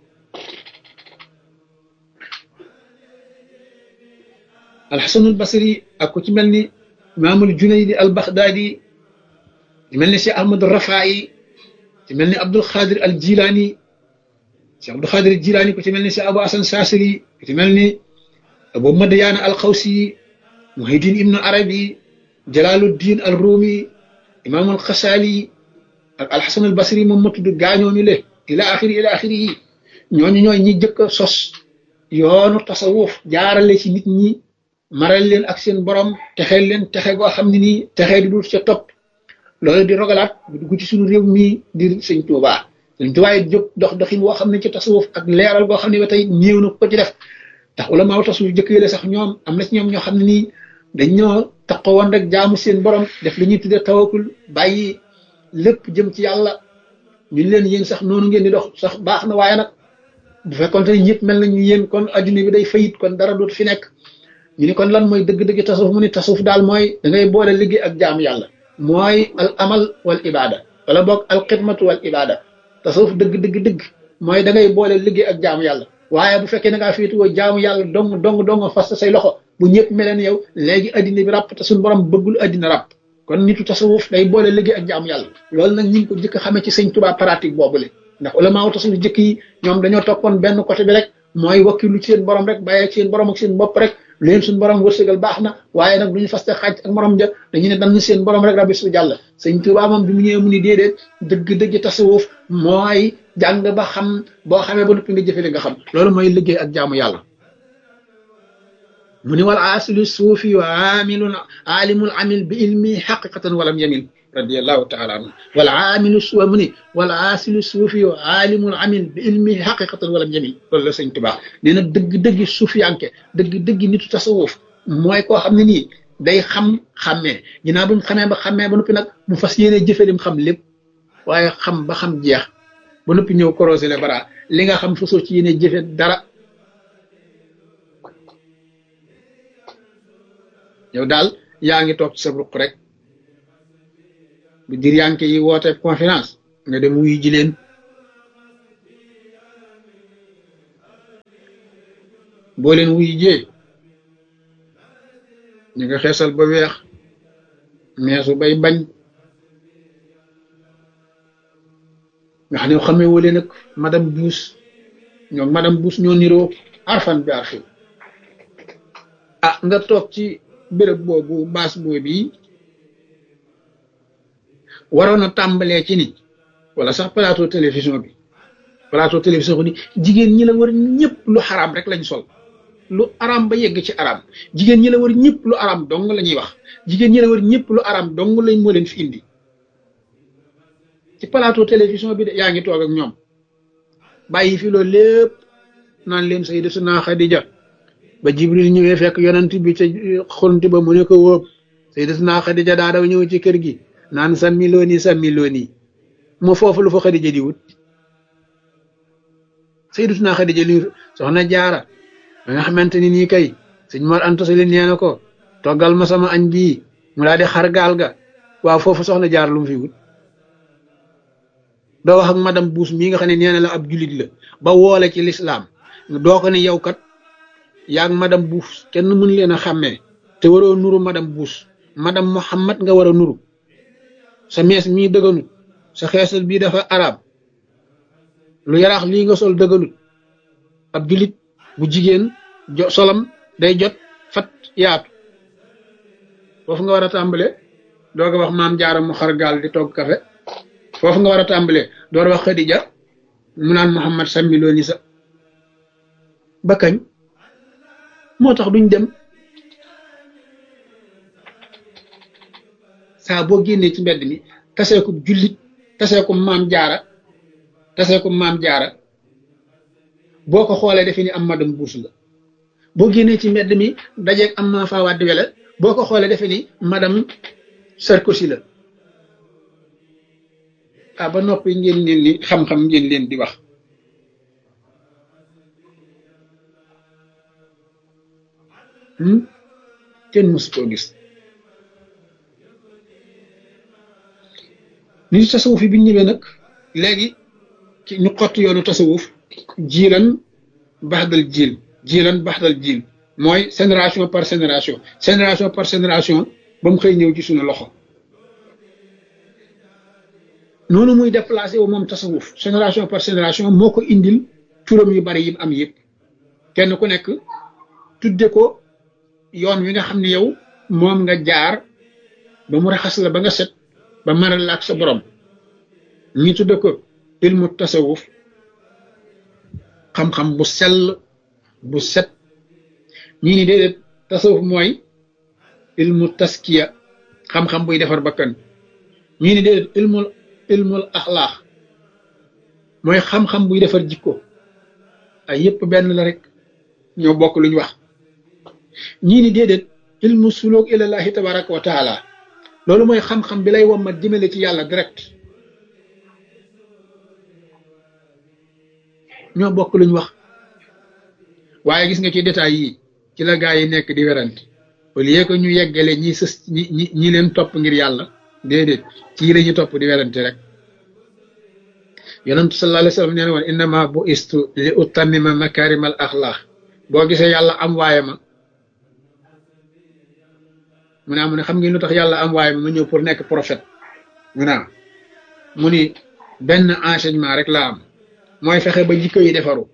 alxasanul basri ak ku ci mel ni imaamul junaydi al baxdaadi ci mel ni cheikh ahmad rafaayi ci mel ni abdul xaadir al jilaani cheikh abdul xaadir al jilaani ku ci mel ni cheikh abu asan saasili ku ci mel ni abu madayaana al xawsi muhaydin ibnu arabi jalaaluddin al ruumi imaamul xasaali ak alxasan al basri moom ma tudd gaañoomi le ila axiri ila axiri yi ñooñu ñooy ñi jëkk a sos yoonu tasawuf jaarale ci nit ñi maral leen ak seen borom texeel leen texe goo xam ne nii texee di dul ca topp loolu di rogalaat bu dugg ci suñu réew mii di sëñ Tuubaa sëñ Tuubaa yi jóg dox doxin woo xam ne ci tasawuf ak leeral goo xam ne ba tey néew na ko ci def ndax ulamaaw tasawuf jëkk yële sax ñoom am na ci ñoom ñoo xam ne nii dañ ñoo taxawoon rek jaamu seen borom def li ñuy tuddee tawakul bàyyi lépp jëm ci yàlla ñu leen yéen sax noonu ngeen di dox sax baax na waaye nag bu fekkoon te ñëpp mel nañu yéen kon adduna bi day fayit kon dara dootu fi nekk ñu ni kon lan mooy dëgg-dëgg tasawuf mu ni tasawuf daal mooy da ngay boole liggéey ak jaamu yàlla mooy al amal wal ibada wala boog al xidmatu wal ibada tasawuf dëgg dëgg dëgg mooy da ngay boole liggéey ak jaamu yàlla waaye bu fekkee da ngaa féetuwoo jaamu yàlla dong dong dong fas say loxo bu ñëpp meleen yow léegi addina bi ràpp te suñu borom bëggul addina ràpp kon nitu tasawuf day boole liggéey ak jaamu yàlla loolu nag ñu ngi ko jëkk xamee ci sëñ Tuubaa pratique boobule ndax ulama tasawuf jëkk yi ñoom dañoo toppoon benn côté bi rek mooy wakkilu ci seen borom rek bàyyee ci seen borom ak seen bopp rek leen suñu borom wërsëgal baax na waaye nag duñu faste xaaj ak morom ja dañu ne dañ seen borom rek rabbi su jàll sëñ Tuubaa moom bi mu ñëwee mu ni déedéet dëgg-dëgg tasawuf mooy jàng ba xam boo xamee ba noppi nga jëfe li nga xam loolu mooy liggéey ak jaamu yàlla mu ni wal asilu suufi wa amilun alimul amil bi ilmi xaqiqatan walam yamin radiallahu taala anhu wal aamilu suwa mu ni wal aasilu suufi wa aalimul amil bi ilmihi xaqiqatan walam yamin loolu la sëñ Tuubaa nee na dëgg-dëggi suufiyanke dëgg-dëggi nitu tasawuf mooy koo xam ne nii day xam xàmmee ginnaaw bu mu xamee ba xàmmee ba noppi nag mu fas yéene jëfe lim xam lépp waaye xam ba xam jeex ba noppi ñëw korosé le bara li nga xam fasoo ci yéene jëfe dara yow daal yaa ngi toog ci sa ruq rek bu diryanke yi woote conférence nga dem wuyu ji leen boo leen wuyu jee ñu nga xeesal ba weex meesu bay bañ nga xam ne xamee wale nag madame Bush ñoom madame Bush ñoo niroo arfan bi arfi ah nga toog ci béréb boobu baas boobu waroon a tàmbalee ci ni wala sax plateau télévision bi plateau télévision bi ni jigéen ñi la war ñëpp lu xaraam rek lañ sol lu araam ba yegg ci araam jigéen ñi la war ñëpp lu araam dong la ñuy wax jigéen ñi la war ñëpp lu araam dong lañ moo leen fi indi ci plateau télévision bi de yaa ngi toog ak ñoom bàyyi fi loolu lépp naan leen sayyidatuna Xadija ba Jibril ñëwee fekk yonent bi ca xunti ba mu ne ko wóob sayyidatuna Xadija daa daw ñëw ci kër gi naan sàmmi looni sàmmi looni moo foofu lu fa Xadija di wut sayyidatuna Xadija li soxna jaara ba nga xamante ni nii kay sëñ Mor Anta Sali nee na ko toggal ma sama añ bii mu daal di xar gaal ga waaw foofu soxna jaar lu mu fi wut doo wax ak madame Buus mii nga xam ne nee na la ab julit la ba woole ci lislaam doo ko ne yow kat yaa ak madame Buus kenn mën leen a xàmmee te waroo nuru madame Buus madame Muhammad nga war a nuru sa mees mii dëgganut sa xeesal bii dafa arab lu yaraax lii nga sol dëgganut ab julit bu jigéen jo solam day jot fat yaatu foofu nga war a tàmbale dooga wax maam jaara mu xar gaal di togg kafe foofu nga war a tàmbale door wax Xadija mu naan Muhammad sammi loo ni sa ba kañ moo tax duñ dem saa boo génnee ci mbedd mi taseeku jullit taseeku maam jaara taseeku maam jaara boo ko xoolee defe ni am madame Buus la boo génnee ci mbedd mi dajeeg am ma faa wàddi wele boo ko xoolee defe ni madame Sarkozy la ah ba noppi ngeen leen li xam-xam ngeen leen di wax kenn mësu koo gis ni tasawuf yi bi ñu ñëwee nag léegi ci ñu xott yoonu tasawuf jiilan baxdal jiil jiilan baxdal jiil mooy génération par génération génération par génération ba mu xëy ñëw ci suñu loxo noonu muy déplacé wu moom tasawuf génération par génération moo ko indil turam yu bari yi am yëpp kenn ku nekk tudde ko yoon wi nga xam ne yow moom nga jaar ba mu raxas la ba nga set ba maral la ak sa borom ñi tudde ko ilmu tasawuf xam-xam bu sell bu set ñii ni déedéet tasawuf mooy ilmu taskiya xam-xam buy defar bakkan ñii ni déedéet ilmul ilmul axlaax mooy xam-xam buy defar jikko ay yépp benn la rek ñoo bokk luñ wax ñii ni déedéet ilmu suluk ilallahi tabaraka wa taala loolu mooy xam-xam bi lay wommat jëmale ci yàlla direct ñoo bokk luñ wax waaye gis nga ci détails yi ci la gaa yi nekk di werante au lieu que ñu yeggale ñi sës ñi ñi ñi leen topp ngir yàlla déedéet ci la ñu topp di werante rek yonentu sallallahu alayhi wa sallam nee na woon innama bu istu li utammima makarimal axlaax boo gisee yàlla am waaye ma mu ne mu ne xam ngeen lu tax yàlla am waaye ma ma ñëw pour nekk prophète mu ne mu ni benn enseignement rek laa am mooy fexe ba jikko yi defaru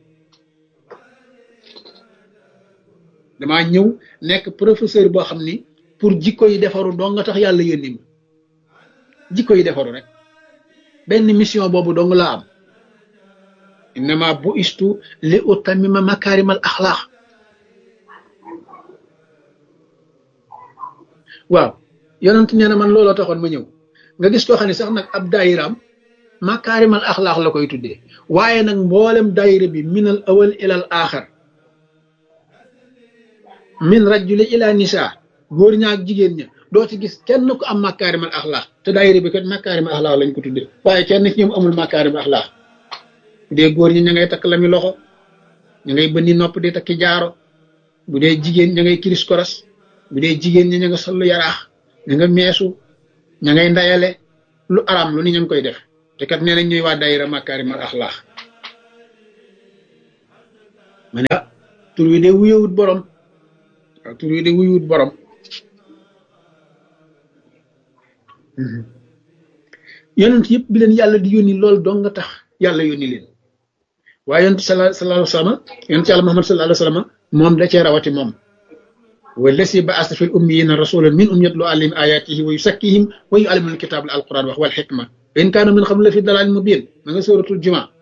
damaa ñëw nekk professeur boo xam ni pour jikko yi defaru dong nga tax yàlla yónni ma jikko yi defaru rek benn mission boobu dong laa am innama bu istu li utammima makarimal axlaax waaw yonent nee na man looloo taxoon ma ñëw nga gis koo xam ne sax nag ab daayiraam makaarimal axlaax la koy tuddee waaye nag mboolem daayira bi minal awal ilal aaxar min rajuli ila nisa góor ña ak jigéen ña doo ci gis kenn ku am makaarimal axlaax te daayira bi kat makaarimal axlaax lañ ko tuddee waaye kenn ci ñoom amul makaarimal axlaax bu dee góor ñi ña ngay takk lami loxo ña ngay bënni nopp di takki jaaro bu dee jigéen ña ngay kiris koras bu dee jigéen ñi ña nga sollu yaraax ña nga meesu ña ngay ndayale lu araam lu ni ñu ngi koy def te kat nee nañ ñuy waa daayira makaarim al axlaax ma ne ah tur wi de wuyewut borom waaw tur wi de wuyewut borom yonent yëpp bi leen yàlla di yónni loolu dong nga tax yàlla yónni leen waaye yonent sallallahu alayhi wa sallam yonent yàlla Muhammad sallallahu alayhi wa sallam moom da cee rawati moom wallasi ba'asa fil ummiyina rasulan minhum yatlu alayhim ayatihi wa yusakkihim wa yu'allimuhum alkitab al alquran wax wal xikma in kaanu min qablu la fi dalalin mubin ma nga suratul juma